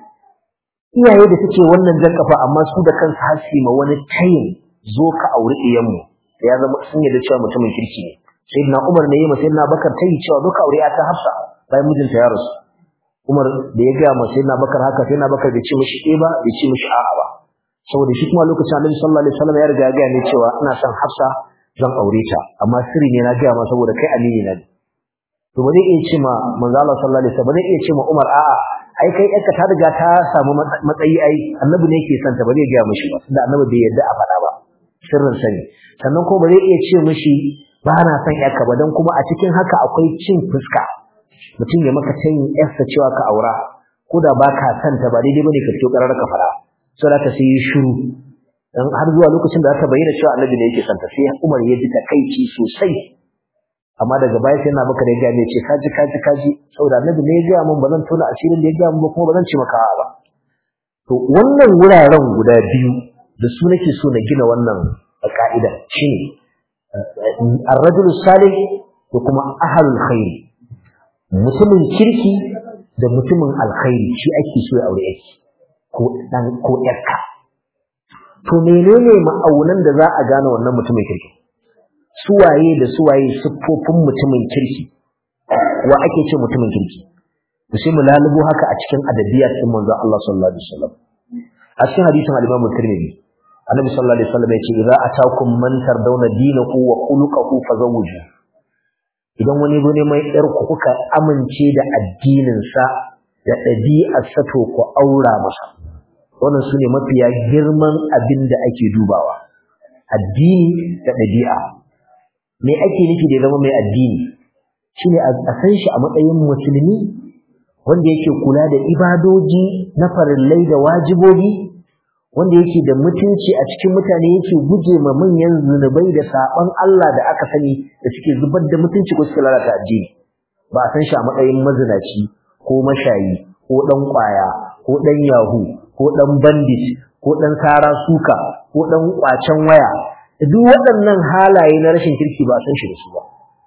iyaye da suke wannan jan kafa amma su da kansu hasi ma wani tayin zo ka auri iyanmu ya zama sun yi da cewa mutumin kirki ne sayyidina Umar ne yi ma sayyidina Bakar tayi cewa zo ka aure ta Hafsa bayan mijinta ya rasu Umar da ya gaya masa yana bakar haka sai na bakar bai ce mishi eh ba bai ce mishi a'a ba saboda shi kuma lokacin Annabi sallallahu alaihi wasallam ya riga ya gaya ne cewa ina son Hafsa zan aure ta amma sirri ne na gaya ma saboda kai amini na to ba zai iya ce ma manzo Allah sallallahu alaihi wasallam ba zai iya ce ma Umar a'a ai kai yarka ta riga ta samu matsayi ai Annabi ne yake son ta ba zai gaya mishi ba tunda Annabi bai yarda a faɗa ba sirrin sani sannan ko ba zai iya ce mishi ba na son yarka ba dan kuma a cikin haka akwai cin fuska mutum ya maka tayin yarsa cewa ka aura ko da ba ka santa ba daidai bane ka fito karar ka fara sai ka sai shiru dan har zuwa lokacin da aka bayyana cewa annabi ne yake santa sai Umar ya ji takaici sosai amma daga baya sai na baka da gane ce kaji kaji kaji saboda annabi ne ya ga mun bazan tona asirin da ya ga mun ba kuma bazan ci maka ba to wannan wuraren guda biyu da su nake so na gina wannan ka'ida shine ar-rajul salih da kuma ahlul khair mutumin kirki da mutumin alkhairi shi ake so ya aure yake ko dan ko yarka to menene ma'aunan da za a gane wannan mutumin kirki suwaye da suwaye siffofin mutumin kirki wa ake ce mutumin kirki to sai mu lalubo haka a cikin adabiyat din manzo Allah sallallahu alaihi wasallam a cikin hadisin al-Imam Tirmidhi annabi sallallahu alaihi wasallam ya ce idza atakum man tardawna dinahu wa khuluquhu fazawwiju idan wani zo neman yar ku kuka amince da addininsa da ɗabi'arsa to ku aura masa wannan sune mafiya girman abin da ake dubawa addini da ɗabi'a me ake nufi da zama mai addini shine a san shi a matsayin musulmi wanda yake kula da ibadoji na farillai da wajibobi wanda yake da mutunci a cikin mutane yake guje ma manyan zunubai da saban Allah da aka sani da suke zubar da mutunci ko suke lalata addini ba a san shi a matsayin mazinaci ko mashayi ko dan kwaya ko dan yahu ko dan bandit ko dan sara suka ko dan kwacen waya duk waɗannan halaye na rashin kirki ba a san shi da su ba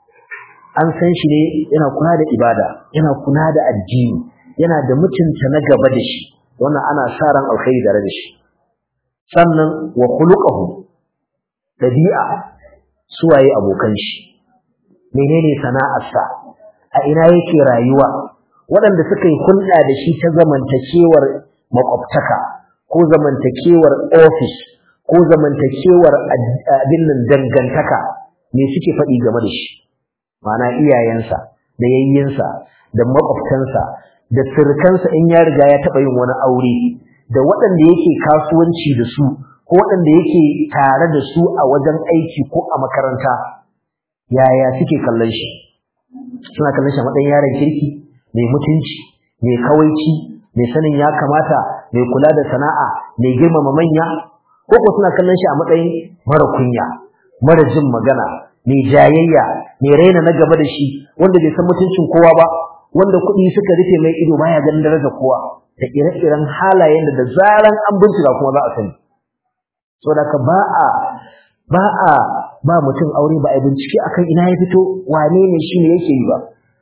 an san shi ne yana kula da ibada yana kula da addini yana da mutunta na gaba da shi wannan ana sa ran alkhairi tare da shi sannan wa khuluquhu dabi'a suwaye abokan shi menene sana'arsa a ina yake rayuwa waɗanda suka yi hulɗa da shi ta zamantakewar makwabtaka ko zamantakewar ofis ko zamantakewar abin nan dangantaka me suke faɗi game da shi ma'ana iyayensa da yayyinsa da makwabtansa da sirkansa in ya riga ya taɓa yin wani aure da waɗanda yake kasuwanci da su ko waɗanda yake tare da su a wajen aiki ko a makaranta yaya suke kallon shi suna kallon shi a matsayin yaron kirki mai mutunci mai kawaici mai sanin ya kamata mai kula da sana'a mai girmama manya ko ko suna kallon shi a matsayin mara kunya mara jin magana mai jayayya mai raina na gaba da shi wanda bai san mutuncin kowa ba wanda kuɗi suka rufe mai ido baya ganin darajar kowa da ire-iren halayen da da zaran an bincika kuma za a sani saboda ka ba a ba a ba mutum aure ba a bincike akan ina ya fito wane ne shi ne yake yi ba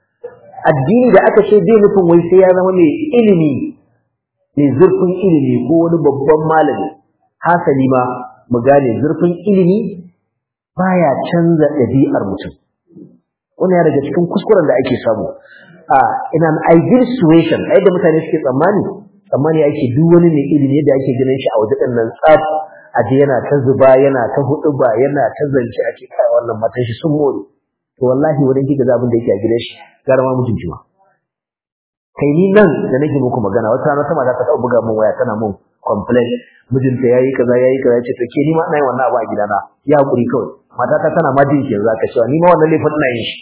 addini da aka ce bai nufin wai sai ya zama mai ilimi mai zurfin ilimi ko wani babban malami hasali ma mu gane zurfin ilimi baya canza ɗabi'ar mutum wannan ya daga cikin kuskuren da ake samu a in an ideal situation a yadda mutane suke tsammani tsammani ake duk wani mai ilimi yadda ake ganin shi a waje ɗin nan tsaf a je yana ta zuba yana ta hudu ba yana ta zance a cikin wannan matan shi sun more to wallahi wurin kika ga abin da yake a gidan shi gara ma mutunci ma kai ni nan da nake muku magana wata rana sama za ta buga min waya tana mun complain mijinta yayi kaza yayi kaza yace to ke ni ma ina yin wannan abu a gidana ya hakuri kawai matata tana ma jin ke yanzu aka cewa ni ma wannan laifin ina yin shi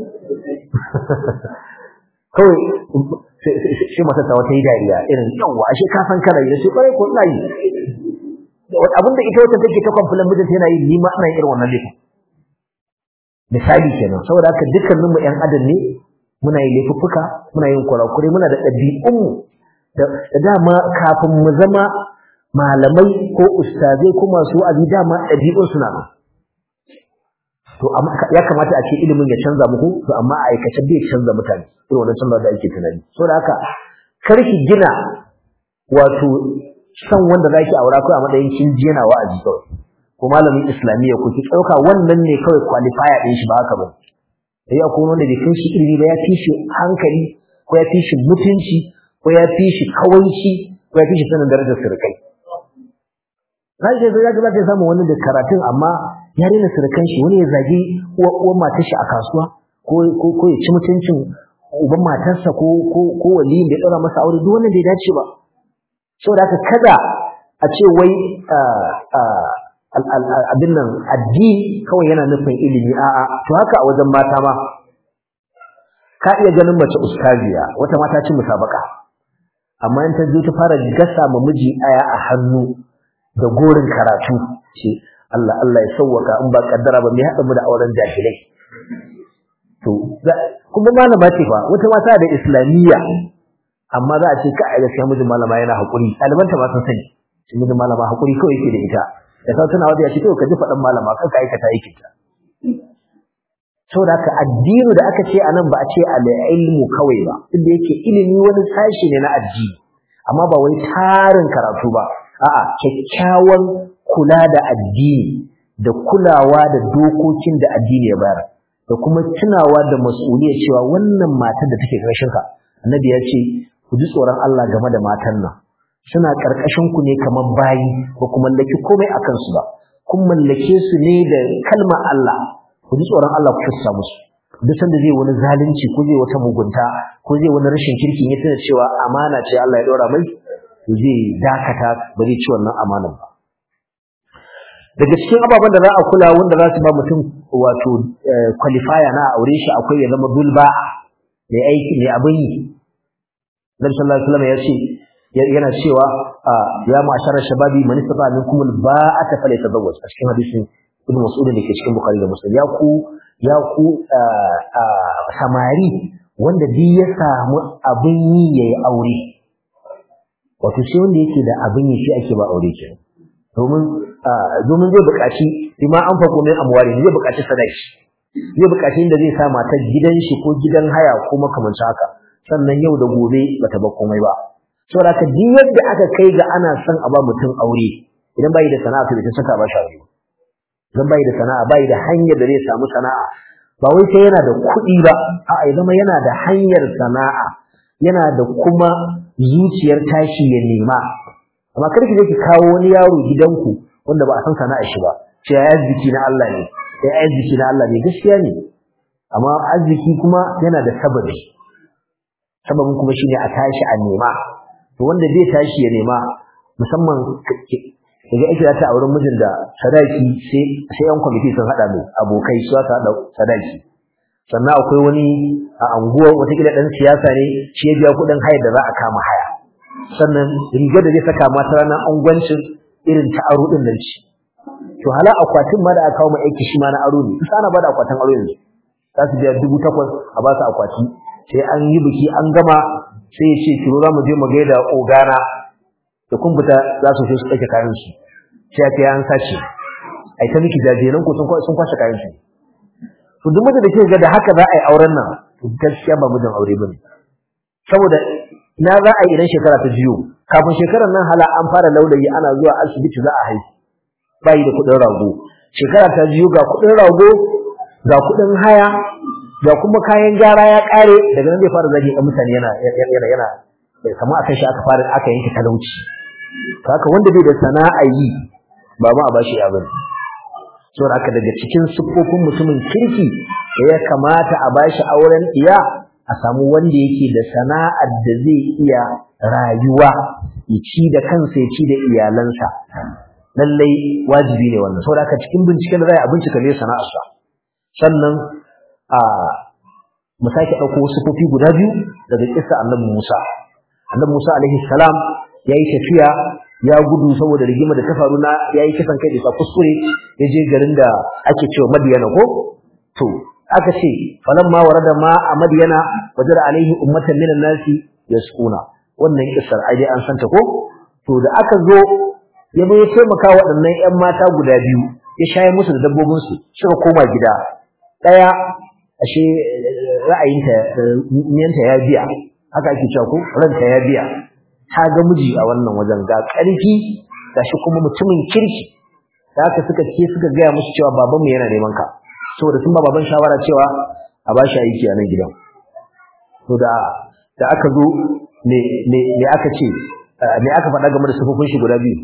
kawai sai mata ta wata yi dariya irin yawa ashe ka san kana yi sai kwarai ko ina yi abin da ita wata take ta complain mijinta yana yi ni ma ina yin irin wannan laifin misali kenan saboda haka dukkanin mu ƴan adam ne muna yin laifuffuka muna yin kurakure muna da ɗabi'un mu da dama kafin mu zama malamai ko ustazai ko masu wa'azi dama ɗabi'un suna nan to ya kamata a ce ilimin ya canza muku to amma a aikace bai canza mutane irin wannan canza da ake tunani saboda haka kar ki gina wato san wanda zaki aura kai a matsayin kin ji yana wa'azi kawai ko malamin islamiyya ku ki dauka wannan ne kawai qualifier din shi ba haka ba sai akwai wanda bai kai shi ilimi ba ya fi shi hankali ko ya fi shi mutunci ko ya fi shi kawaici ko ya fi shi sanin darajar sirkai zai je zai ga zai samu wani da karatun amma ya rena sirkan shi wani ya zagi uwar matar shi a kasuwa ko ko ya ci mutuncin uban matarsa ko ko ko waliyin da ya dora masa aure duk wannan bai dace ba saboda haka kada a ce wai abin nan addini kawai yana nufin ilimi a'a to haka a wajen mata ma ka iya ganin mace ustaziya wata mata ci musabaka amma in ta zo ta fara gasa ma miji aya a hannu da gorin karatu ce Allah Allah ya sauwaka in ba kaddara ba me haɗa mu da auren jahilai to kuma malama ce fa wata mata da islamiyya amma za a ce ka a gaskiya mijin malama yana haƙuri ɗalibanta ma sun sani shi mijin malama haƙuri kawai yake da ita da sau tana wata ya ce ka ji faɗin malama kan ka aikata aikin ta saboda haka addini da aka ce anan ba a ce al-ilmu kawai ba inda yake ilimi wani sashi ne na addini amma ba wai tarin karatu ba a'a kyakkyawan kula da addini da kulawa da dokokin da addini ya bayar da kuma tunawa da mas'uliyar cewa wannan matar da take ƙarshen ka annabi ya ce ku ji tsoron Allah game da matan nan suna ƙarƙashin ku ne kamar bayi ba ku mallaki komai akan su ba kun mallake su ne da kalmar Allah ku ji tsoron Allah ku fuska musu duk sanda zai wani zalunci ko zai wata mugunta ko zai wani rashin kirki ya tana cewa amana ce Allah ya ɗora mai to zai dakata ba zai ci wannan amanar ba daga cikin ababen da za a kula wanda za su ba mutum wato qualifier na aure shi akwai ya zama dulba mai aiki mai abin yi Nabi sallallahu alaihi wasallam ya ce yana cewa ya ma'ashara shababi man istata minkum alba'ata falyatazawwaj a cikin hadisin ibn mas'ud da ke cikin bukhari da muslim ya ku ya ku samari wanda duk ya samu abin yi yayi aure wato sai wanda yake da abin yi shi ake ba aure ke domin domin zai buƙaci bima an fako min amwari zai buƙaci sadaki zai buƙaci inda zai sa matar gidan shi ko gidan haya ko makamancin haka sannan yau da gobe bata ba komai ba saboda ka duk yadda aka kai ga ana son a ba mutum aure idan bai da sana'a to ita saka ba shi aure idan bai da sana'a bai da hanyar da zai samu sana'a ba wai sai yana da kuɗi ba a'a ya zama yana da hanyar sana'a yana da kuma zuciyar tashi ya nema amma kar ki je ki kawo wani yaro gidanku wanda ba a san sana'a shi ba ce ya arziki na Allah ne ya arziki na Allah ne gaskiya ne amma arziki kuma yana da sababi sababin kuma shine a tashi a nema to wanda zai tashi ya nema musamman daga ake ta a wurin mijin da sadaki sai sai yan kwamiti sun hada mai abokai su aka hada sadaki sannan akwai wani a anguwar watakila dan siyasa ne shi ya biya kuɗin haya da za a kama haya sannan rigar da zai saka mata ranar angwancin irin ta aro din nan ci to hala akwatin ma da aka kawo mai aiki shi ma na aro ne kusa ana bada akwatin aro yanzu za su biya dubu takwas a ba su akwati sai an yi biki an gama sai ya ce kiro za mu je mu gaida ogana da kun fita za su su ɗauke kayan su sai ya kai an sace ai ta miki jajenan ko sun kwashe kayan su to duk mutum da ke ga da haka za a yi auren nan to gaskiya ba mijin aure bane saboda na za a yi idan shekara ta jiyo kafin shekarar nan hala an fara laulayi ana zuwa asibiti za a haihu bayi da kuɗin rago shekara ta jiyo ga kuɗin rago ga kuɗin haya ga kuma kayan gyara ya ƙare daga nan zai fara zagi ɗan mutane yana yana yana bai kama akan shi aka fara aka yanke talauci haka wanda bai da sana'a yi ba ma a bashi abin saboda haka daga cikin siffofin mutumin kirki da ya kamata a bashi auren iya a samu wanda yake da sana'ar da zai iya rayuwa ya ci da kansa ya ci da iyalansa lallai wajibi ne wannan saboda haka cikin binciken da za a bincika ne sana'arsa sannan a mu sake ɗauko siffofi guda biyu daga kissa annabi Musa annabi Musa alaihi salam yayi tafiya ya gudu saboda rigima da ta faru na yayi kisan kai da kuskure ya je garin da ake cewa Madiyana ko to aka ce falamma warada ma a Madiyana wajara alaihi ummatan minan nasi yasquna wannan kissar ai dai an santa ko to da aka zo ya bai taimaka waɗannan ƴan mata guda biyu ya shaye musu da dabbobin su suka koma gida daya ashe ra'ayinta niyanta ya biya haka ake cewa ko ranta ya biya ta ga miji a wannan wajen ga ƙarfi gashi kuma mutumin kirki da haka suka ce suka gaya musu cewa babanmu yana neman ka saboda sun ba baban shawara cewa a ba shi aiki a nan gidan to da da aka zo me me me aka ce me aka faɗa game da sufufin shi guda biyu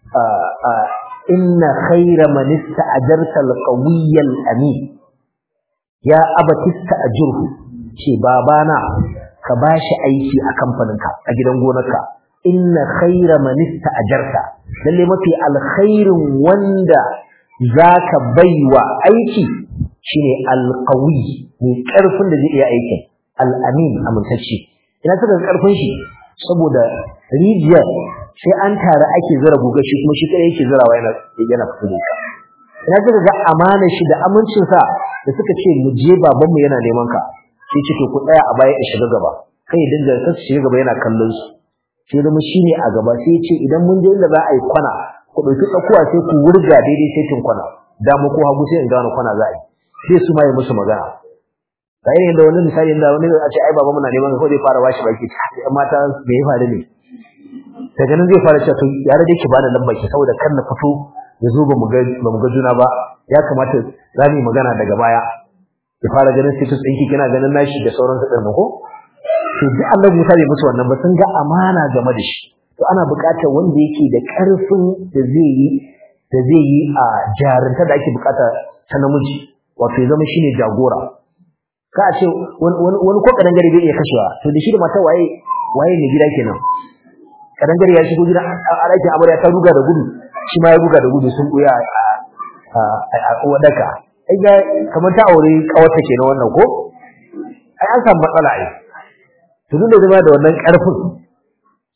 inna khayra man ista'jarta al-qawiyya al-amin ya abatista ajurhu ce babana ka bashi aiki a kamfaninka a gidan gonarka inna khayra man ista'jarta lalle mafi alkhairin wanda zaka baiwa aiki shine alqawi mai karfin da zai iya aikin al-amin amintacce ina saka karfin shi saboda rijiyar sai an tare ake zura guga shi kuma shi kadai yake zurawa yana yana fito da ina saka ga amana shi da amincin sa da suka ce mu je babanmu yana neman ka sai ce to ku tsaya a baya ya shiga gaba kai dinga ka shiga gaba yana kallon su sai zama shine a gaba sai ce idan mun je inda za a yi kwana ku dauki tsakuwa sai ku wurga daidai sai kin kwana da mu ko hagu sai in gano kwana za a yi sai su ma yi musu magana kai ne da wani misali da wani a ce ai babanmu na neman ka ko zai fara washi baki sai mata me ya faru ne daga nan zai fara cewa to ya rade ki bada lambar ki saboda kan na fito ya zo ba mu ga ba mu ga juna ba ya kamata za mu yi magana daga baya ya fara ganin status ɗinki kina ganin nashi da sauran su ɗin ko to duk Allah Musa bai musu wannan ba sun ga amana game da shi to ana buƙatar wanda yake da ƙarfin da zai yi da zai yi a jarinta da ake buƙata ta namiji wato ya zama shine jagora ka a ce wani ko kadan gari bai iya kashewa to da shi da mata waye waye ne gida kenan kadan gari ya shigo gida a ɗakin amarya ta ruga da gudu shi ma ya ruga da gudu sun ɓuya a wadaka ai ga kamar ta aure kawarta kenan wannan ko ai an samu matsala ai to duk da zama da wannan karfin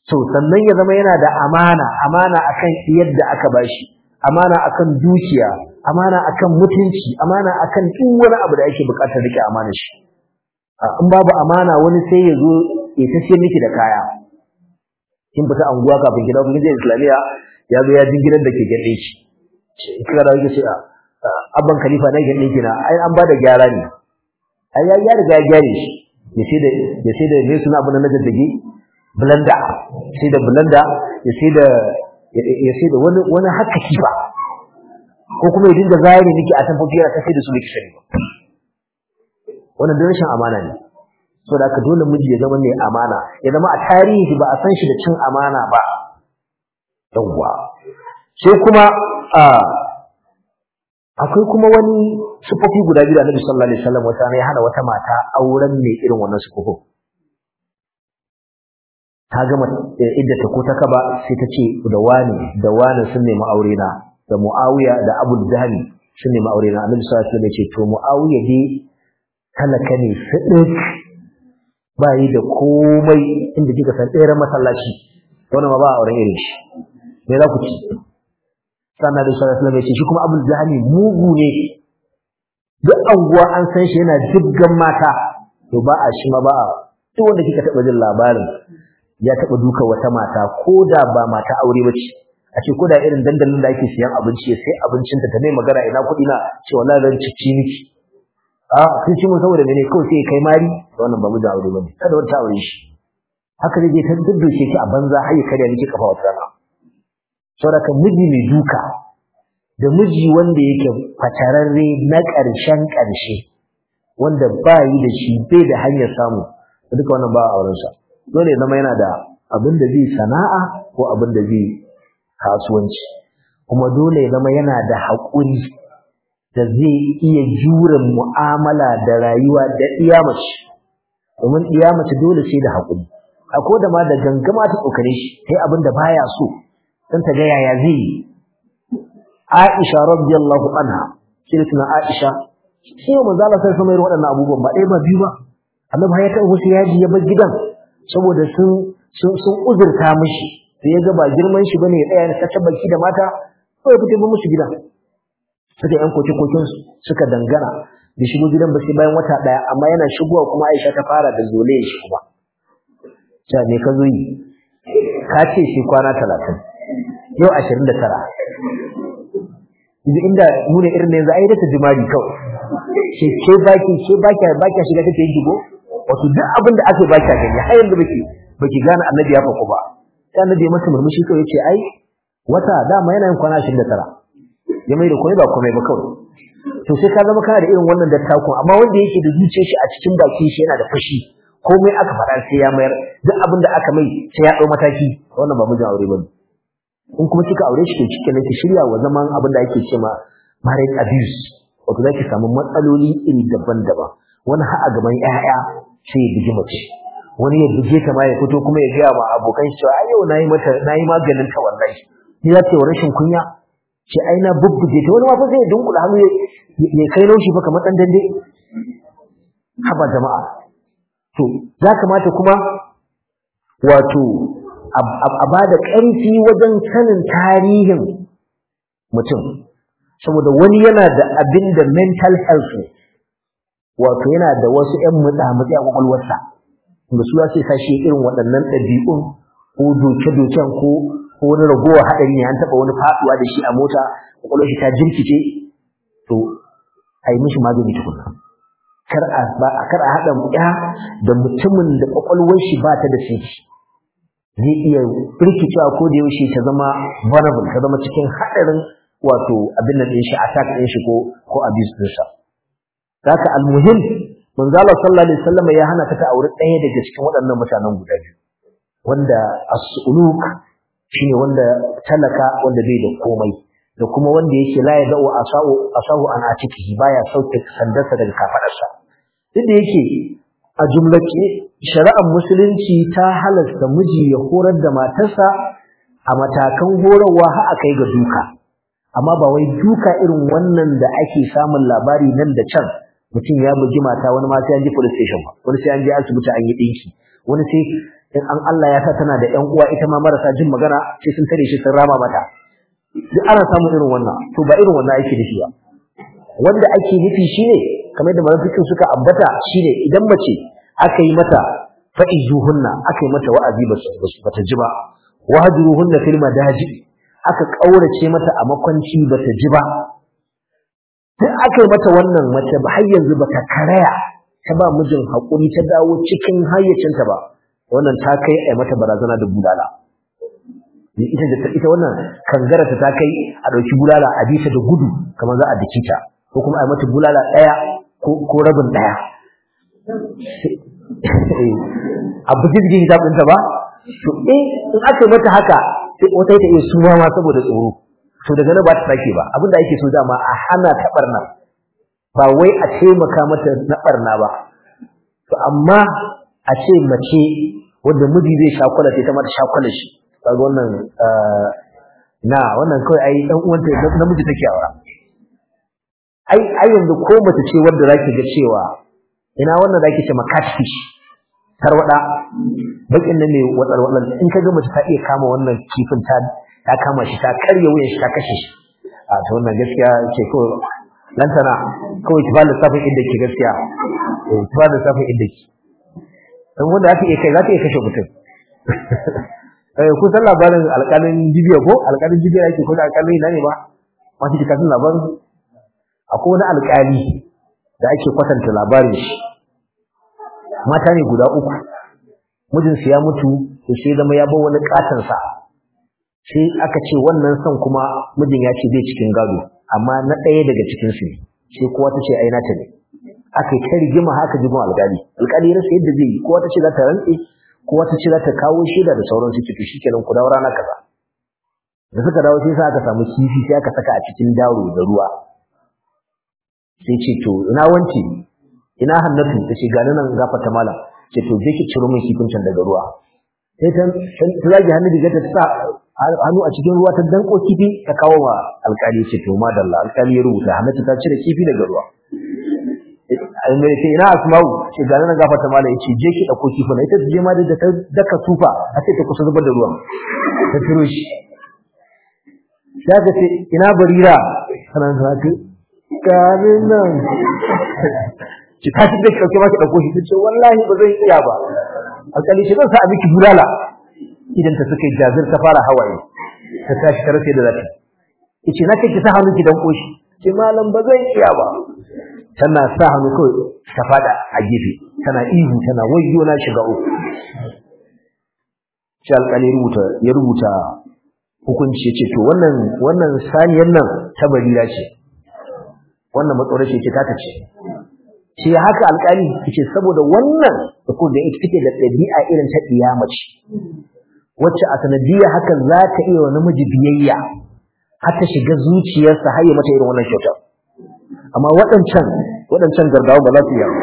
to sannan ya zama yana da amana amana akan yadda aka bashi amana akan dukiya amana akan mutunci amana akan duk wani abu da ake bukatar rike amana shi in babu amana wani sai ya zo ya tace miki da kaya kin fita anguwa kafin gida kun je islamiya ya zo ya jin gidan da ke gade shi kira da yake cewa abban khalifa na gade kina ai an bada gyara ne ai ya ya riga ya gyare shi ya sai da ya sai da me suna abun na jaddage blender sai da blender ya sai da ya sai da wani wani haka kifa ko kuma ya dinga zayare miki a tamfofi yana sai da su miki sani wannan rashin amana ne saboda haka dole miji ya zama mai amana ya zama a tarihi ba a san shi da cin amana ba yawwa sai kuma akwai kuma wani sufofi guda biyu da Annabi sallallahu alaihi wasallam wata ne ya hana wata mata auren mai irin wannan sufofin ta gama idda ta ko ta kaba sai ta ce da wani da wani sun nemi aure na da Muawiya da Abu Dhahli sun nemi aure na Annabi sallallahu alaihi wasallam ya ce to Muawiya dai talaka ne sidik ba yi da komai inda kika san tseren masallaci wannan ma ba auren irin shi me za ku ci sannan da sallallahu alaihi wasallam ya ce shi kuma Abu Dhahli mugu ne duk anguwa an san shi yana jibgan mata to ba a shi ma ba a duk wanda kika taba jin labarin ya taba duka wata mata ko da ba mata aure ba ce a ce ko da irin dandalin da ake siyan abinci sai abincinta ta mai magana ina kuɗi na ce wallahi zan cici miki a sun ci mun saboda mene kawai sai kai mari wannan ba mu da aure bane kada wata aure shi haka zai je ta dudduke ki a banza har ya karya miki kafa wata rana saboda miji mai duka da miji wanda yake fatararre na ƙarshen ƙarshe wanda ba yi da shi bai da hanyar samu duka wannan ba aurensa dole ya zama yana da abin da zai sana'a ko abin da zai kasuwanci kuma dole ya zama yana da haƙuri da zai iya jure mu'amala da rayuwa da iyamace domin iyamace dole sai da haƙuri akwai da ma da gangama ta tsokane shi sai abin da baya so dan ta ga yaya zai yi Aisha radiyallahu anha sai tuna Aisha sai manzo Allah sai sama irin waɗannan abubuwan ba ɗaya ba biyu ba Annabi ya taɓa wasu yaji ya bar gidan saboda sun sun sun uzurta mishi sai ya ga ba girman shi bane ya tsaya ta tabbaki da mata ko ya fito musu gidan suka yan koke kokin su suka dangana da shigo gidan ba sai bayan wata daya amma yana shigowa kuma Aisha ta fara da zole shi kuma ta me ka zo yi ka ce shi kwana 30 yau 29 inda mu ne irin yanzu ai da ta jimari kawai ke ke baki ke baki baki shiga take yin jigo wato duk abin da ake baki gani har yanzu baki baki gane annabi ya faku ba sai annabi ya masa murmushi kawai yace ai wata dama yana yin kwana 29 ya mai da komai ba komai ba kawai to sai ka zama kana da irin wannan dattakun amma wanda yake da zuciyar shi a cikin baki shi yana da fashi komai aka faɗa sai ya mayar duk abin da aka mai sai ya ɗau mataki wannan ba mijin aure bane in kuma kika aure shi to kike ne ki shirya wa zaman abin da ake cewa marriage abuse wato zaki samu matsaloli iri daban-daban wani har a gaban ƴaƴa sai ya bugi mace wani ya buge ta ma ya fito kuma ya gaya ma abokan shi cewa ai yau nayi mata nayi maganin ta wallahi ni za ta yi rashin kunya ce ai na bubbuge ta wani ma fa sai ya dunkula hannu ya kai laushi fa kamar dan dande haba jama'a to ya kamata kuma wato a ba da ƙarfi wajen sanin tarihin mutum saboda wani yana da abin da mental health wato yana da wasu ‘yan mutsamutsi a ƙwaƙwalwarsa da su ya ce sashi irin waɗannan ɗabi'un ko doke-doken ko wani ragowar haɗari ne an taɓa wani faɗuwa da shi a mota ƙwaƙwalwar shi ta jirkice to a yi mishi magani tukuna kar a haɗa ya da mutumin da ƙwaƙwalwar shi ba ta da sinki zai iya rikicewa ko da yaushe ta zama vulnerable ta zama cikin haɗarin wato abin nan ɗin shi attack ɗin shi ko ko abuse ɗin sa haka almuhim manzo Allah sallallahu alaihi wasallam ya hana ta ta aure ɗaya daga cikin waɗannan mutanen guda biyu wanda as-suluk shine wanda talaka wanda bai da komai da kuma wanda yake la ya da'u asahu asahu an atikihi baya sauke sandarsa daga kafadarsa duk da yake a jumlace shari'ar musulunci ta halasta miji ya horar da matarsa a matakan horarwa har akai ga duka amma ba wai duka irin wannan da ake samun labari nan da can mutum ya bugi mata wani ma sai an je police station ba wani sai an je asibiti an yi dinki wani sai in an Allah ya sa tana da ƴan uwa ita ma marasa jin magana sai sun tare shi sun rama mata duk ana samun irin wannan to ba irin wannan ake nufi ba wanda ake nufi shine kamar da malafikin suka ambata shine idan mace aka yi mata fa'izuhunna aka yi mata wa'azi ba su bata ji ba wahjuruhunna fil madaji aka kaurace mata a makwanci bata ji ba duk aka yi mata wannan mace ba har yanzu bata karaya ta ba mijin hakuri ta dawo cikin hayyacinta ba wannan ta kai ai mata barazana da bulala ita da ita wannan kangarata ta kai a dauki bulala a bisa da gudu kamar za a dake ta ko kuma ai mata bulala daya ko ko rabin daya abu jirgin hisab ɗinta ba to eh in aka yi mata haka sai wata ta iya suma ma saboda tsoro to daga nan ba ta sake ba abinda ake so dama a hana ta barna ba wai a taimaka mata na barna ba to amma a ce mace wanda miji zai shakwala sai ta mata shakwala shi kaga wannan na wannan kawai ai dan uwanta namiji take aura ai ai yanzu ko mace ce wanda zaki ga cewa ina wannan zaki ce makatfish tarwada bakin nan ne watsar watsar in ka ga mace ta iya kama wannan kifin ta ta kama shi ta karya wuyan shi ta kashe shi a to wannan gaskiya ce ko lantana kawai ki bada safin inda ke gaskiya eh ki bada safin inda ke dan wanda aka iya kai za ta iya kashe mutum eh kun san labarin alƙalin jibiya ko alƙalin jibiya yake ko da alƙalin ina ne ba ma shi kafin labarin akwai wani alƙali da ake kwatanta labarin shi mata ne guda uku mijinsu ya mutu to sai zama ya bar wani katon sa sai aka ce wannan son kuma mijin ya ce zai cikin gado amma na ɗaya daga cikin su ne sai kowa ta ce ai nata ne aka yi ta rigima haka jibin alƙali alƙali rasa yadda zai yi kowa ta ce za ta rantse kowa ta ce za ta kawo shaida da sauran su to shikenan ku dawo rana kaza da suka dawo sai aka samu kifi sai aka saka a cikin daro da ruwa sai ce to ina wance ina hannatu ta ce gani nan gafarta malam ce to je ki ciro min kifin can daga ruwa sai ta ta zagi hannu diga ta sa hannu a cikin ruwa ta danko kifi ta kawo wa alƙali ce to madalla alƙali ya rubuta hannatu ta cire kifi daga ruwa mai ce ina asma'u ce gani nan gafarta malam ya ce je ki ɗauko kifin ita ta je ma da ta daka tufa a ce ta kusa zubar da ruwan ta ciro shi sai ka ce ina barira sanan zaka gani nan ki tashi da kauke ma ki dauko shi tace wallahi ba zan iya ba alƙali shi zan sa a miki bulala idan ta suka jazir ta fara hawaye ta tashi ta rasa da zata yace na ce ki sa hannu ki dan koshi ce malam ba zan iya ba tana sa hannu kawai ta fada a gefe tana ihu tana wayyo na shiga uku shi alƙali rubuta ya rubuta hukunci yace to wannan wannan saniyar nan ta barira ce wannan matsorace ce ta ce shi haka alƙali yace saboda wannan da ko da ita take da ɗabi'a irin ta mace wacce a sanadiyya hakan za ta iya wa namiji biyayya har ta shiga zuciyarsa har ya mata irin wannan kyauta amma waɗancan waɗancan gargawa ba za su yi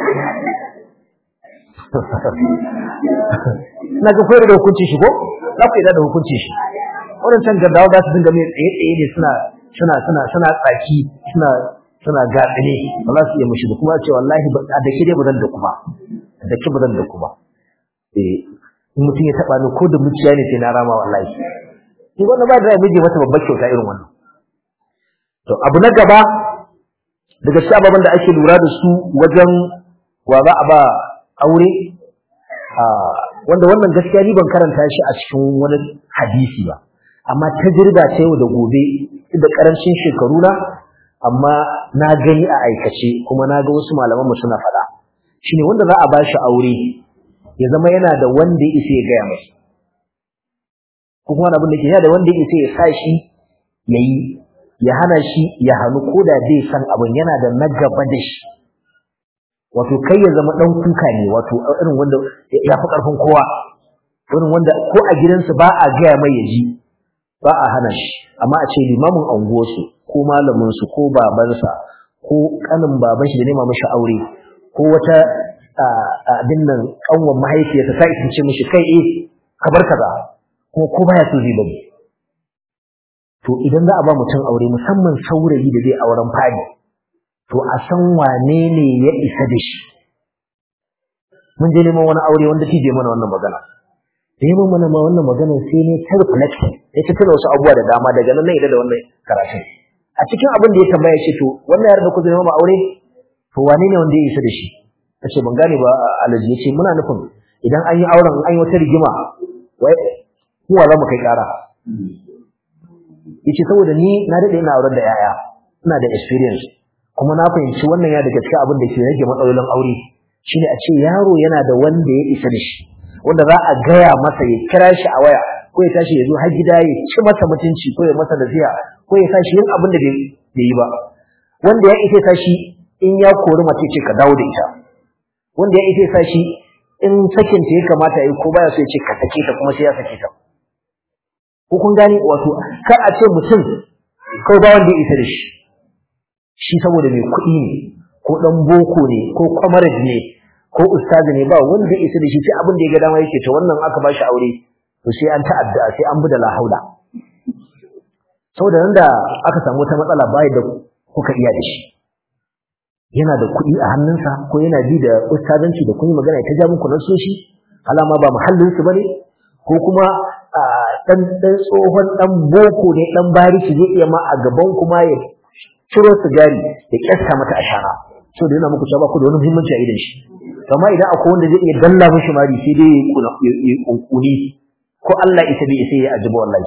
na ga koyar da hukunci shi ko za ku yi da hukunci shi waɗancan gargawa za su dinga mai tsaye-tsaye ne suna suna suna suna tsaki suna suna gatsine ba za su iya mushi da kuma ce wallahi a da ke dai ba zan da kuma da ke ba zan da kuma eh in mutum ya taba ni ko da muciya ne sai na rama wallahi shi wannan ba da zai miji mata babbar kyauta irin wannan to abu na gaba daga cikin ababen da ake lura da su wajen wa za a ba aure wanda wannan gaskiya ni ban karanta shi a cikin wani hadisi ba amma tajriba ce yau da gobe da karancin shekaru na amma na gani a aikace kuma na ga wasu malaman mu suna faɗa shine wanda za a ba shi aure ya zama yana da wanda ya isa ya gaya masa ko kuma abin da ke yana da wanda ya isa ya sa shi ya yi ya hana shi ya hannu ko da zai san abin yana da na gaba da shi wato kai ya zama ɗan kuka ne wato irin wanda ya fi ƙarfin kowa irin wanda ko a gidansu ba a gaya mai ya ji ba a hana shi amma a ce limamin anguwarsu ko malaminsu ko babansa ko kanin baban shi da nema mashi aure ko wata abin nan kanwan mahaifiyarsa ta isance mishi kai eh ka bar kaza kuma ko baya so zai bari to idan za a ba mutum aure musamman saurayi da zai auren fadi to a san wane ne ya isa da shi mun je neman wani aure wanda tije mana wannan magana da yi mana ma wannan maganar sai ne ta reflection ya ta tuna wasu abubuwa da dama daga nan na da wannan karatun a cikin abin da ya tambaya ce to wannan yar da ku zai ma aure to wane ne wanda ya isa da shi ta ce ban gane ba alaji ya ce muna nufin idan an yi auren an yi wata rigima wai kuwa za mu kai kara ya ce saboda ni na daɗe ina auren da 'ya'ya ina da experience kuma na fahimci wannan ya daga cikin abin da ke rage matsalolin aure shine a ce yaro yana da wanda ya isa da shi wanda za a gaya masa ya kira shi a waya ko ya tashi ya zo har gida ya ci masa mutunci ko ya masa nasiha ko ya tashi yin abin da bai yi ba wanda ya isa tashi in ya kori mace ce ka dawo da ita wanda ya isa tashi in sakin ta ya kamata ya yi ko baya so ya ce ka sake ta kuma sai ya sake ta ko kun gane wato kar a ce mutum kawai ba wanda ya isa da shi shi saboda mai kuɗi ne ko ɗan boko ne ko kwamarad ne ko ustazi ne ba wanda ya isa da shi sai abin da ya ga dama yake to wannan aka ba shi aure to sai an ta'adda sai an bi da lahaula saboda nan da aka samu wata matsala bai da kuka iya da shi yana da kuɗi a hannunsa ko yana bi da ustazanci da kun yi magana ta ja muku nasoshi alama ba muhallinsu ba ne ko kuma dan dan tsohon dan boko ne dan bariki zai iya ma a gaban kuma ya ciro sigari ya kyasta mata ashara so da yana muku cewa ku da wani muhimmanci a idan shi amma idan akwai wanda zai iya dalla mishi mari sai dai ya kunkuni ko Allah ita bai sai ya ajiba wallahi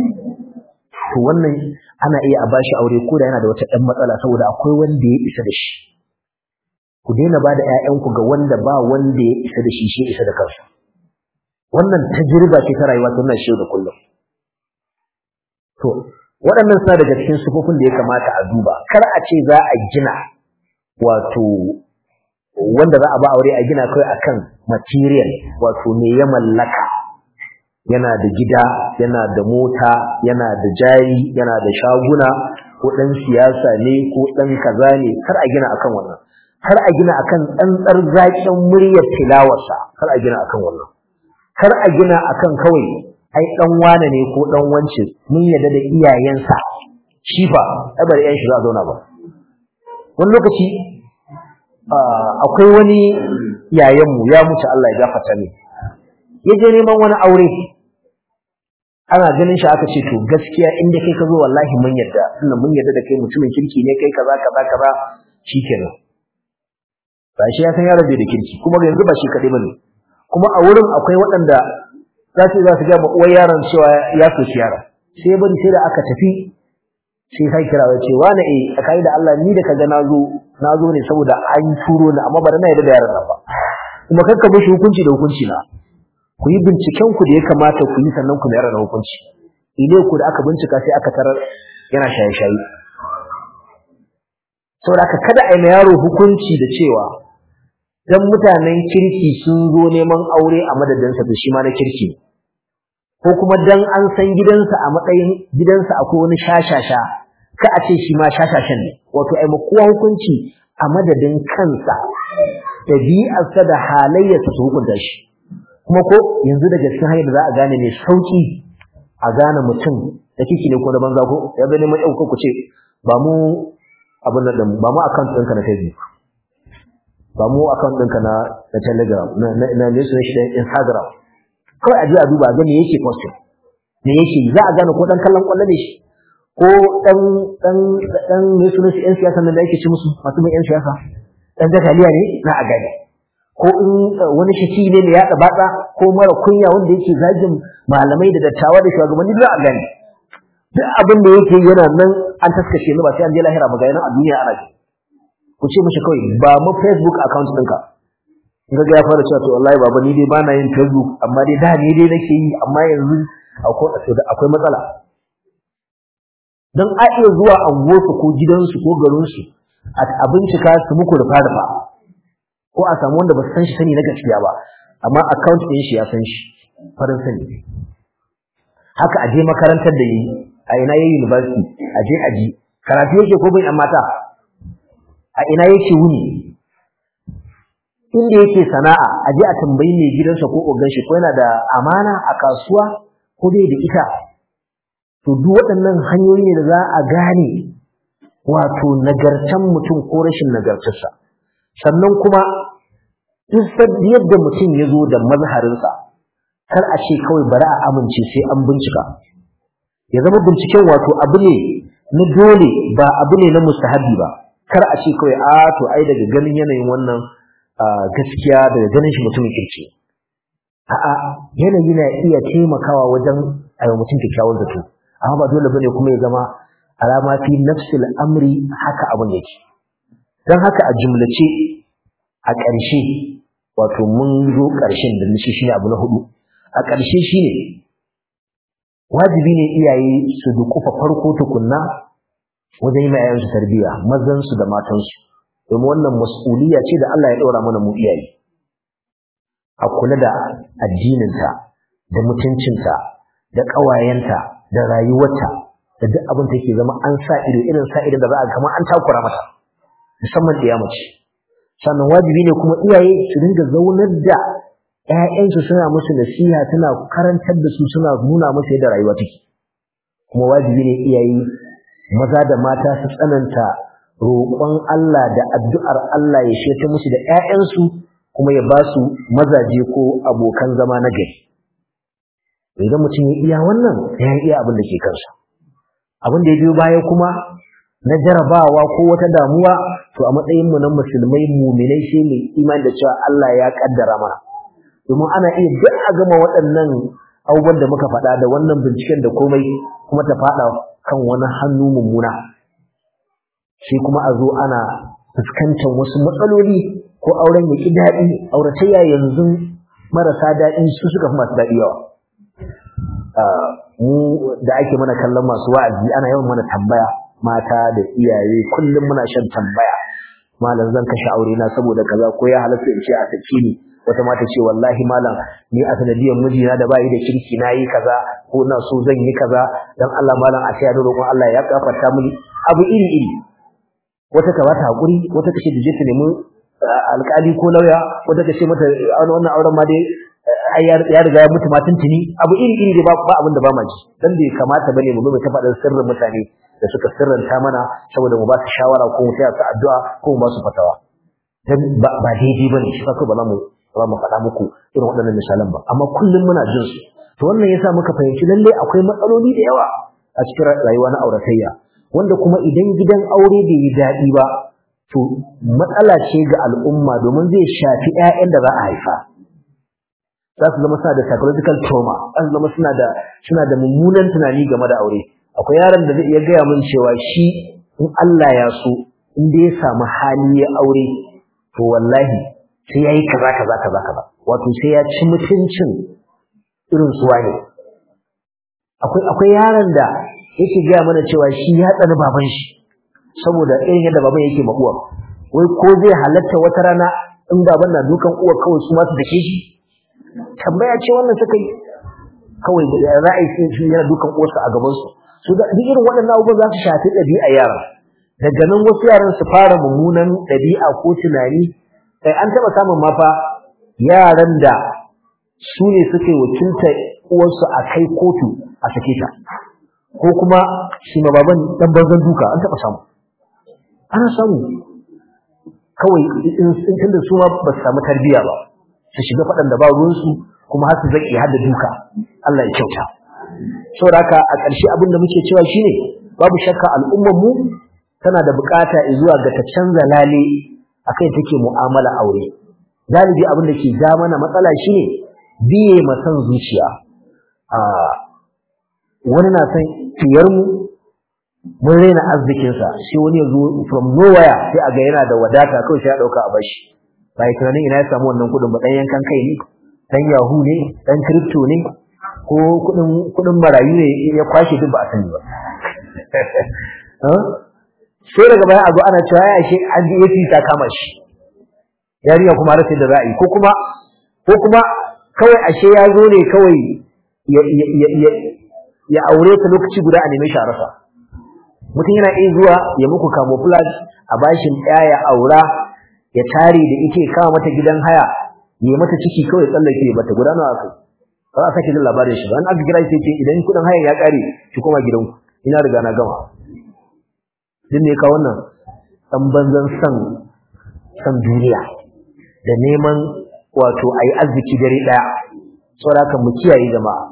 to wannan ana iya a bashi aure ko da yana da wata ɗan matsala saboda akwai wanda ya isa da shi ku daina ba da ƴaƴanku ga wanda ba wanda ya isa da shi shi isa da kansa wannan tajriba ce ta rayuwa tana shi da kullum to waɗannan suna daga cikin sufofin da ya kamata a duba kar a ce za a gina wato wanda za a ba aure a gina kai akan material wato me ya mallaka yana da gida yana da mota yana da jari yana da shaguna ko dan siyasa ne ko dan kaza ne kar a gina akan wannan kar a gina akan tsantsar zakin muryar tilawarsa kar a gina akan wannan kar a gina akan kawai ai dan wane ne ko dan wance mun yadda da iyayensa shi fa ai bari yan shi za a zauna ba wani lokaci akwai wani yayanmu ya mutu Allah ya gafarta ne ya je neman wani aure ana ganin shi aka ce to gaskiya inda kai ka zo wallahi mun yadda tunda mun yadda da kai mutumin kirki ne kai kaza kaza kaza shikenan ba shi ya san yaron bai da kirki kuma yanzu ba shi kadai bane kuma a wurin akwai waɗanda za su za su ga uwar yaron cewa ya soki yaron sai bari sai da aka tafi sai sai kira ya ce wani eh akai da Allah ni da kaga nazo nazo ne saboda an turo ni amma bari na yarda da yaron nan ba kuma kakka mishi hukunci da hukunci na ku yi binciken ku da ya kamata ku yi sannan ku mayar da hukunci ile ku da aka bincika sai aka tarar yana shaye-shaye saboda kada a yi yaro hukunci da cewa dan mutanen kirki sun zo neman aure a madadinsa to shi ma na kirki ko kuma dan an san gidansa a matsayin gidansa akwai wani shashasha ka a ce shi ma shashashan ne wato ai kowa hukunci a madadin kansa dabi'arsa da halayyarsa su hukunta shi kuma ko yanzu daga cikin hanyar da za a gane mai sauki a gane mutum da kiki ne ko na banza ko ya zo neman ɗauka ku ce ba mu abin nan ba mu account ɗinka na Facebook ba mu account ɗinka na na Telegram na na na ne su shi Instagram kawai a je a duba ga me yake posting me yake za a gane ko dan kallon kwallo ne shi ko dan dan dan ne su shi yan siyasa nan da yake ci musu masu mai yan siyasa dan zakaliya ne na a gane ko in wani shaki ne mai yaɗa batsa ko mara kunya wanda yake zagin malamai da dattawa da shugabanni za a gane duk abin da yake yana nan an taskace ni ba sai an je lahira ba ga yana a duniya ana ji ku ce mishi kawai ba mu Facebook account ɗinka in ga ya fara cewa to wallahi baba ni dai bana yin Facebook amma dai da ni dai nake yi amma yanzu akwai akwai matsala dan a iya zuwa anguwarsu ko gidansu ko garinsu a bincika su muku rufa rufa ko a samu wanda ba su san shi sani na gaskiya ba amma account ɗin shi ya san shi farin sani haka aje makarantar da yi a ina yayi university aje aji karatu yake ko bai mata a ina yake wuni inda yake sana'a aje a tambayi mai gidansa ko ogan shi ko yana da amana a kasuwa ko bai da ita to duk waɗannan hanyoyi ne da za a gane wato nagartan mutum ko rashin nagartarsa sannan kuma duk yadda mutum ya zo da mazharinsa kar a ce kawai bari a amince sai an bincika ya zama binciken wato abu ne na dole ba abu ne na mustahabi ba kar a ce kawai a to ai daga ganin yanayin wannan gaskiya daga ganin shi mutumin kirki a'a yanayi na iya taimakawa wajen a mutum kyakkyawan zato amma ba dole bane kuma ya zama alama fi nafsil amri haka abin yake dan haka a jumlace a ƙarshe wato mun zo ƙarshen da nishi shine abu na hudu a ƙarshe shine wajibi ne iyaye su dukufa farko tukunna wajen yi ma su tarbiyya mazan su da matan su domin wannan mas'uliyya ce da Allah ya ɗora mana mu iyaye a kula da addininta da mutuncinta da ƙawayenta da rayuwarta da duk abin take zama an sa ido irin sa ido da za a kamar an takura mata musamman da mace sannan wajibi ne kuma iyaye su dinga zaunar da ƴaƴansu suna musu nasiha suna karantar da su suna nuna musu yadda rayuwa take kuma wajibi ne iyaye maza da mata su tsananta roƙon Allah da addu'ar Allah ya sheta musu da ƴaƴansu kuma ya ba su mazaje ko abokan zama na gari idan mutum ya iya wannan ya iya abin da ke kansa abin da ya biyo baya kuma na jarabawa ko wata damuwa to a matsayin mu na musulmai muminai sai mai imani da cewa Allah ya kaddara mana domin ana iya duk a gama waɗannan abubuwan da muka faɗa da wannan binciken da komai kuma ta faɗa kan wani hannu mummuna sai kuma a zo ana fuskantar wasu matsaloli ko auren ya ƙi daɗi auratayya yanzu marasa daɗi su suka fi masu daɗi yawa mu da ake mana kallon masu wa'azi ana yawan mana tambaya mata da iyaye kullum muna shan tambaya malam zan kashe aure na saboda kaza ko ya halatta in ce a sake ni wata mata ce wallahi malam ni a sanadiyar mijina da bayi da kirki na yi kaza ko na so zan yi kaza dan Allah malam a sai da roƙon Allah ya kafarta mini abu iri iri wata ka bata hakuri wata kace da je ta nemi alƙali ko lauya wata kace mata wannan auren ma dai ya riga ya mutu matun tuni abu iri iri ba ba abin da ba ma ji dan bai kamata bane mu mai ta faɗin sirrin mutane da suka sirranta mana saboda mu ba su shawara ko mu taya su addu'a ko mu ba su fatawa dan ba daidai bane shi fa ba za mu ba mu faɗa muku irin waɗannan misalan ba amma kullum muna jin su to wannan yasa muka fahimci lalle akwai matsaloli da yawa a cikin rayuwa na auratayya wanda kuma idan gidan aure bai yi daɗi ba to matsala ce ga al'umma domin zai shafi 'ya'yan da za a haifa za su zama suna da psychological trauma za su zama suna da suna da mummunan tunani game da aure akwai yaron da zai iya gaya min cewa shi in Allah ya so in dai ya samu hali ya aure to wallahi sai yayi kaza kaza kaza kaza wato sai ya ci mutuncin irin su wane akwai akwai yaron da yake gaya mana cewa shi ya tsani baban shi saboda irin yadda baban yake ma uwa wai ko zai halatta wata rana in baban na dukan uwa kawai su ma su dake shi tambaya ce wannan suka yi kawai ra'ayi sai shi yana dukan uwarsa a gaban su su da duk irin waɗannan abubuwan za su shafi ɗabi'a yara daga nan wasu yaran su fara mummunan ɗabi'a ko tunani kai an taɓa samun mafa yaran da su ne suke wakilta uwarsu a kai kotu a sake ta ko kuma shi ma baban dan banzan duka an taɓa samu ana samu kawai in tunda su ma ba su samu tarbiyya ba su shiga faɗan da ba ruwansu kuma har su zaki har da duka Allah ya kyauta saboda haka a ƙarshe abin da muke cewa shine babu shakka al'ummar mu tana da bukata zuwa ga ta canza lale akai take mu'amala aure galibi abin da ke ja mana matsala shine biye ma san zuciya a wani na san fiyar mu mun raina arzikinsa sai wani ya zo from nowhere sai a ga yana da wadata kawai sai ya dauka a bashi ba yi tunanin ina ya samu wannan kudin ba dan yankan kai ne dan yahu ne dan crypto ne ko kudin kudin marayu ne ya kwashe duk ba a sani ba sai daga baya a zo ana cewa ya shi an ji yafi ta kama shi yarinya kuma rasa da ra'ayi ko kuma ko kuma kawai ashe ya zo ne kawai ya ya ya ya aure ta lokaci guda a neme shi a rasa mutum yana iya zuwa ya muku camouflage a bashin ɗaya ya aura ya tare da ike kawo mata gidan haya ya mata ciki kawai tsallake mata guda nawa kai ba za a sake jin labarin shi ba an aka kira shi ce idan kudin haya ya kare ki koma gidanku ina riga na gama din ne ka wannan dan banzan san san duniya da neman wato ayi arziki dare daya saboda haka mu kiyaye jama'a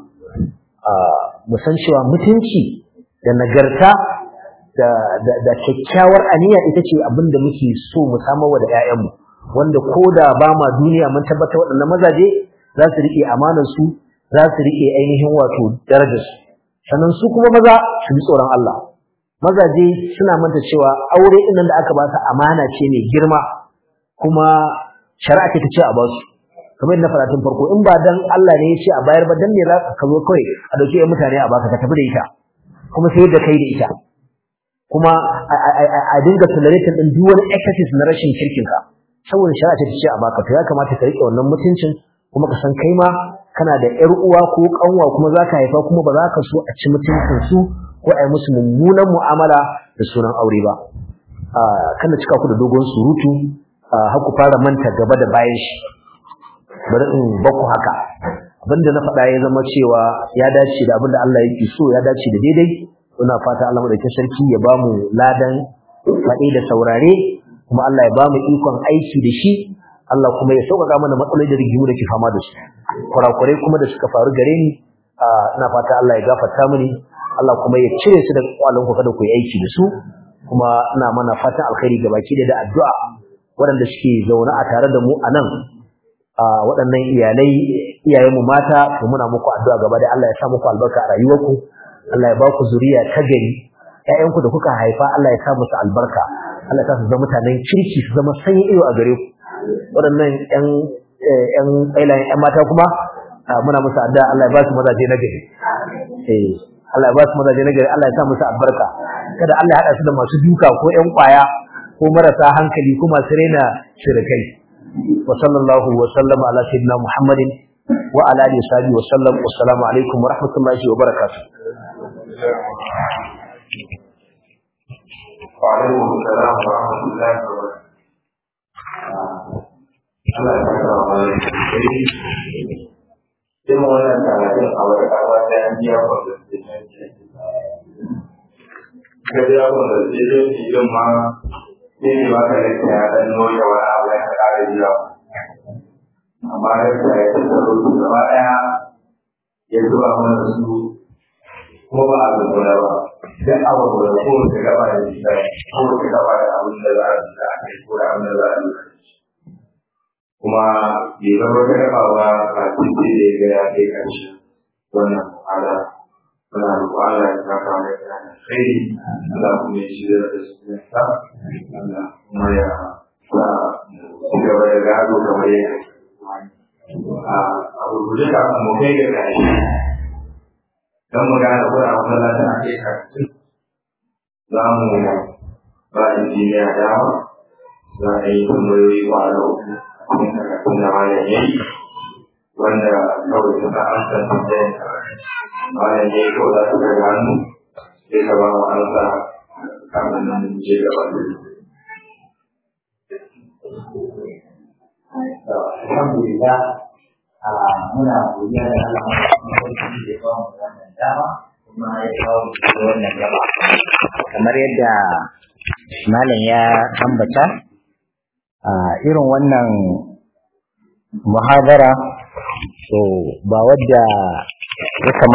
mu san cewa mutunci da nagarta da da kyakkyawar aniya ita ce abin da muke so mu samar wa da 'ya'yanmu wanda ko da ba ma duniya mun tabbata waɗannan mazaje za su riƙe amanar su za su riƙe ainihin wato darajar su sannan su kuma maza su bi tsoron Allah mazaje suna manta cewa aure ɗin da aka ba su amana ce mai girma kuma shari'a ce ta ce a ba su kamar na faɗa tun farko in ba dan Allah ne ya ce a bayar ba dan ne za ka zo kawai a dauki ɗan mutane a baka ka tafi da ita kuma sai da kai da ita kuma a dinga tolerating din duk wani excesses na rashin kirkin ka saboda shari'a ce ta ce a baka to ya kamata ka rike wannan mutuncin kuma ka san kai ma kana da ƴar uwa ko kanwa kuma za ka haifa kuma ba za ka so a ci mutuncin su ko a yi musu mummunan mu'amala da sunan aure ba kana cika ku da dogon surutu har ku fara manta gaba da bayan shi bari in baku haka abinda na faɗa ya zama cewa ya dace da abinda Allah yake so ya dace da daidai muna fata Allah madaukakin sarki ya bamu ladan faɗi da saurare kuma Allah ya bamu ikon aiki da shi Allah kuma ya sauƙaƙa mana matsaloli da rigimu da ke fama da su kurakurai kuma da suka faru gare ni ina fata Allah ya gafarta mini Allah kuma ya cire su daga kwalon ku kada ku yi aiki da su kuma ina mana fatan alkhairi gabaki da addu'a waɗanda suke zaune a tare da mu a nan waɗannan iyalai iyayenmu mata to muna muku addu'a gaba da Allah ya sa muku albarka a rayuwarku Allah ya ba ku zuriya ta gari ƴaƴanku da kuka haifa Allah ya sa musu albarka Allah ya sa su zama mutanen kirki su zama sanyi iyo a gare ku waɗannan ƴan ƴan ƙailayen ƴan mata kuma muna musu addu'a Allah ya ba su mazaje na gari eh Allah ya ba su mazaje na gari Allah ya sa musu albarka kada Allah ya haɗa su da masu duka ko ƴan ƙwaya ko marasa hankali ko masu raina shirikai وصلى الله وسلم على سيدنا محمد وعلى اله وصحبه وسلم والسلام عليكم ورحمه الله وبركاته وعليكم السلام ورحمه الله وبركاته Allah ya saka wa mai sai sai mu wannan karatun a wata kawa ta yan biya kwallon da ta ce ka biya kwallon da ta ce din ma sai ne baka da ta dan noya wani abu ya ka kare biya amma da ta yi tattaro su gaba ɗaya ya zuba mana su kuma ba a zuba ba duk abu da kowace gaba da shi kowace gaba da abin da za a ji da ake ko da abin da za a yi kuma bai zama wata gaba ba a cikin da ya ga ya kai ƙarshe wannan ala muna roƙo Allah ya saka mai kana kai Allah kuma ya shirya da su ne sa Allah kuma ya sa ci gaba da gado kamar yadda a rubuce kafin mu kai ga ƙarshe don mu gane ko a masallacin ake karatu za mu ba injiniya dama za a yi tambayoyi kwana uku a cikin karatun da malam ya yi wanda kawai suka amsa tambayan malam ya yi ko za su daga hannu sai ka ba mu amsa kafin nan mu je gaba da Alhamdulillah muna godiya da Allah maɗaukakin da ya ba mu wannan dama kuma ya kawo mu da wannan gaba kamar yadda malam ya ambata a irin wannan muhadara so ba wadda ya kamata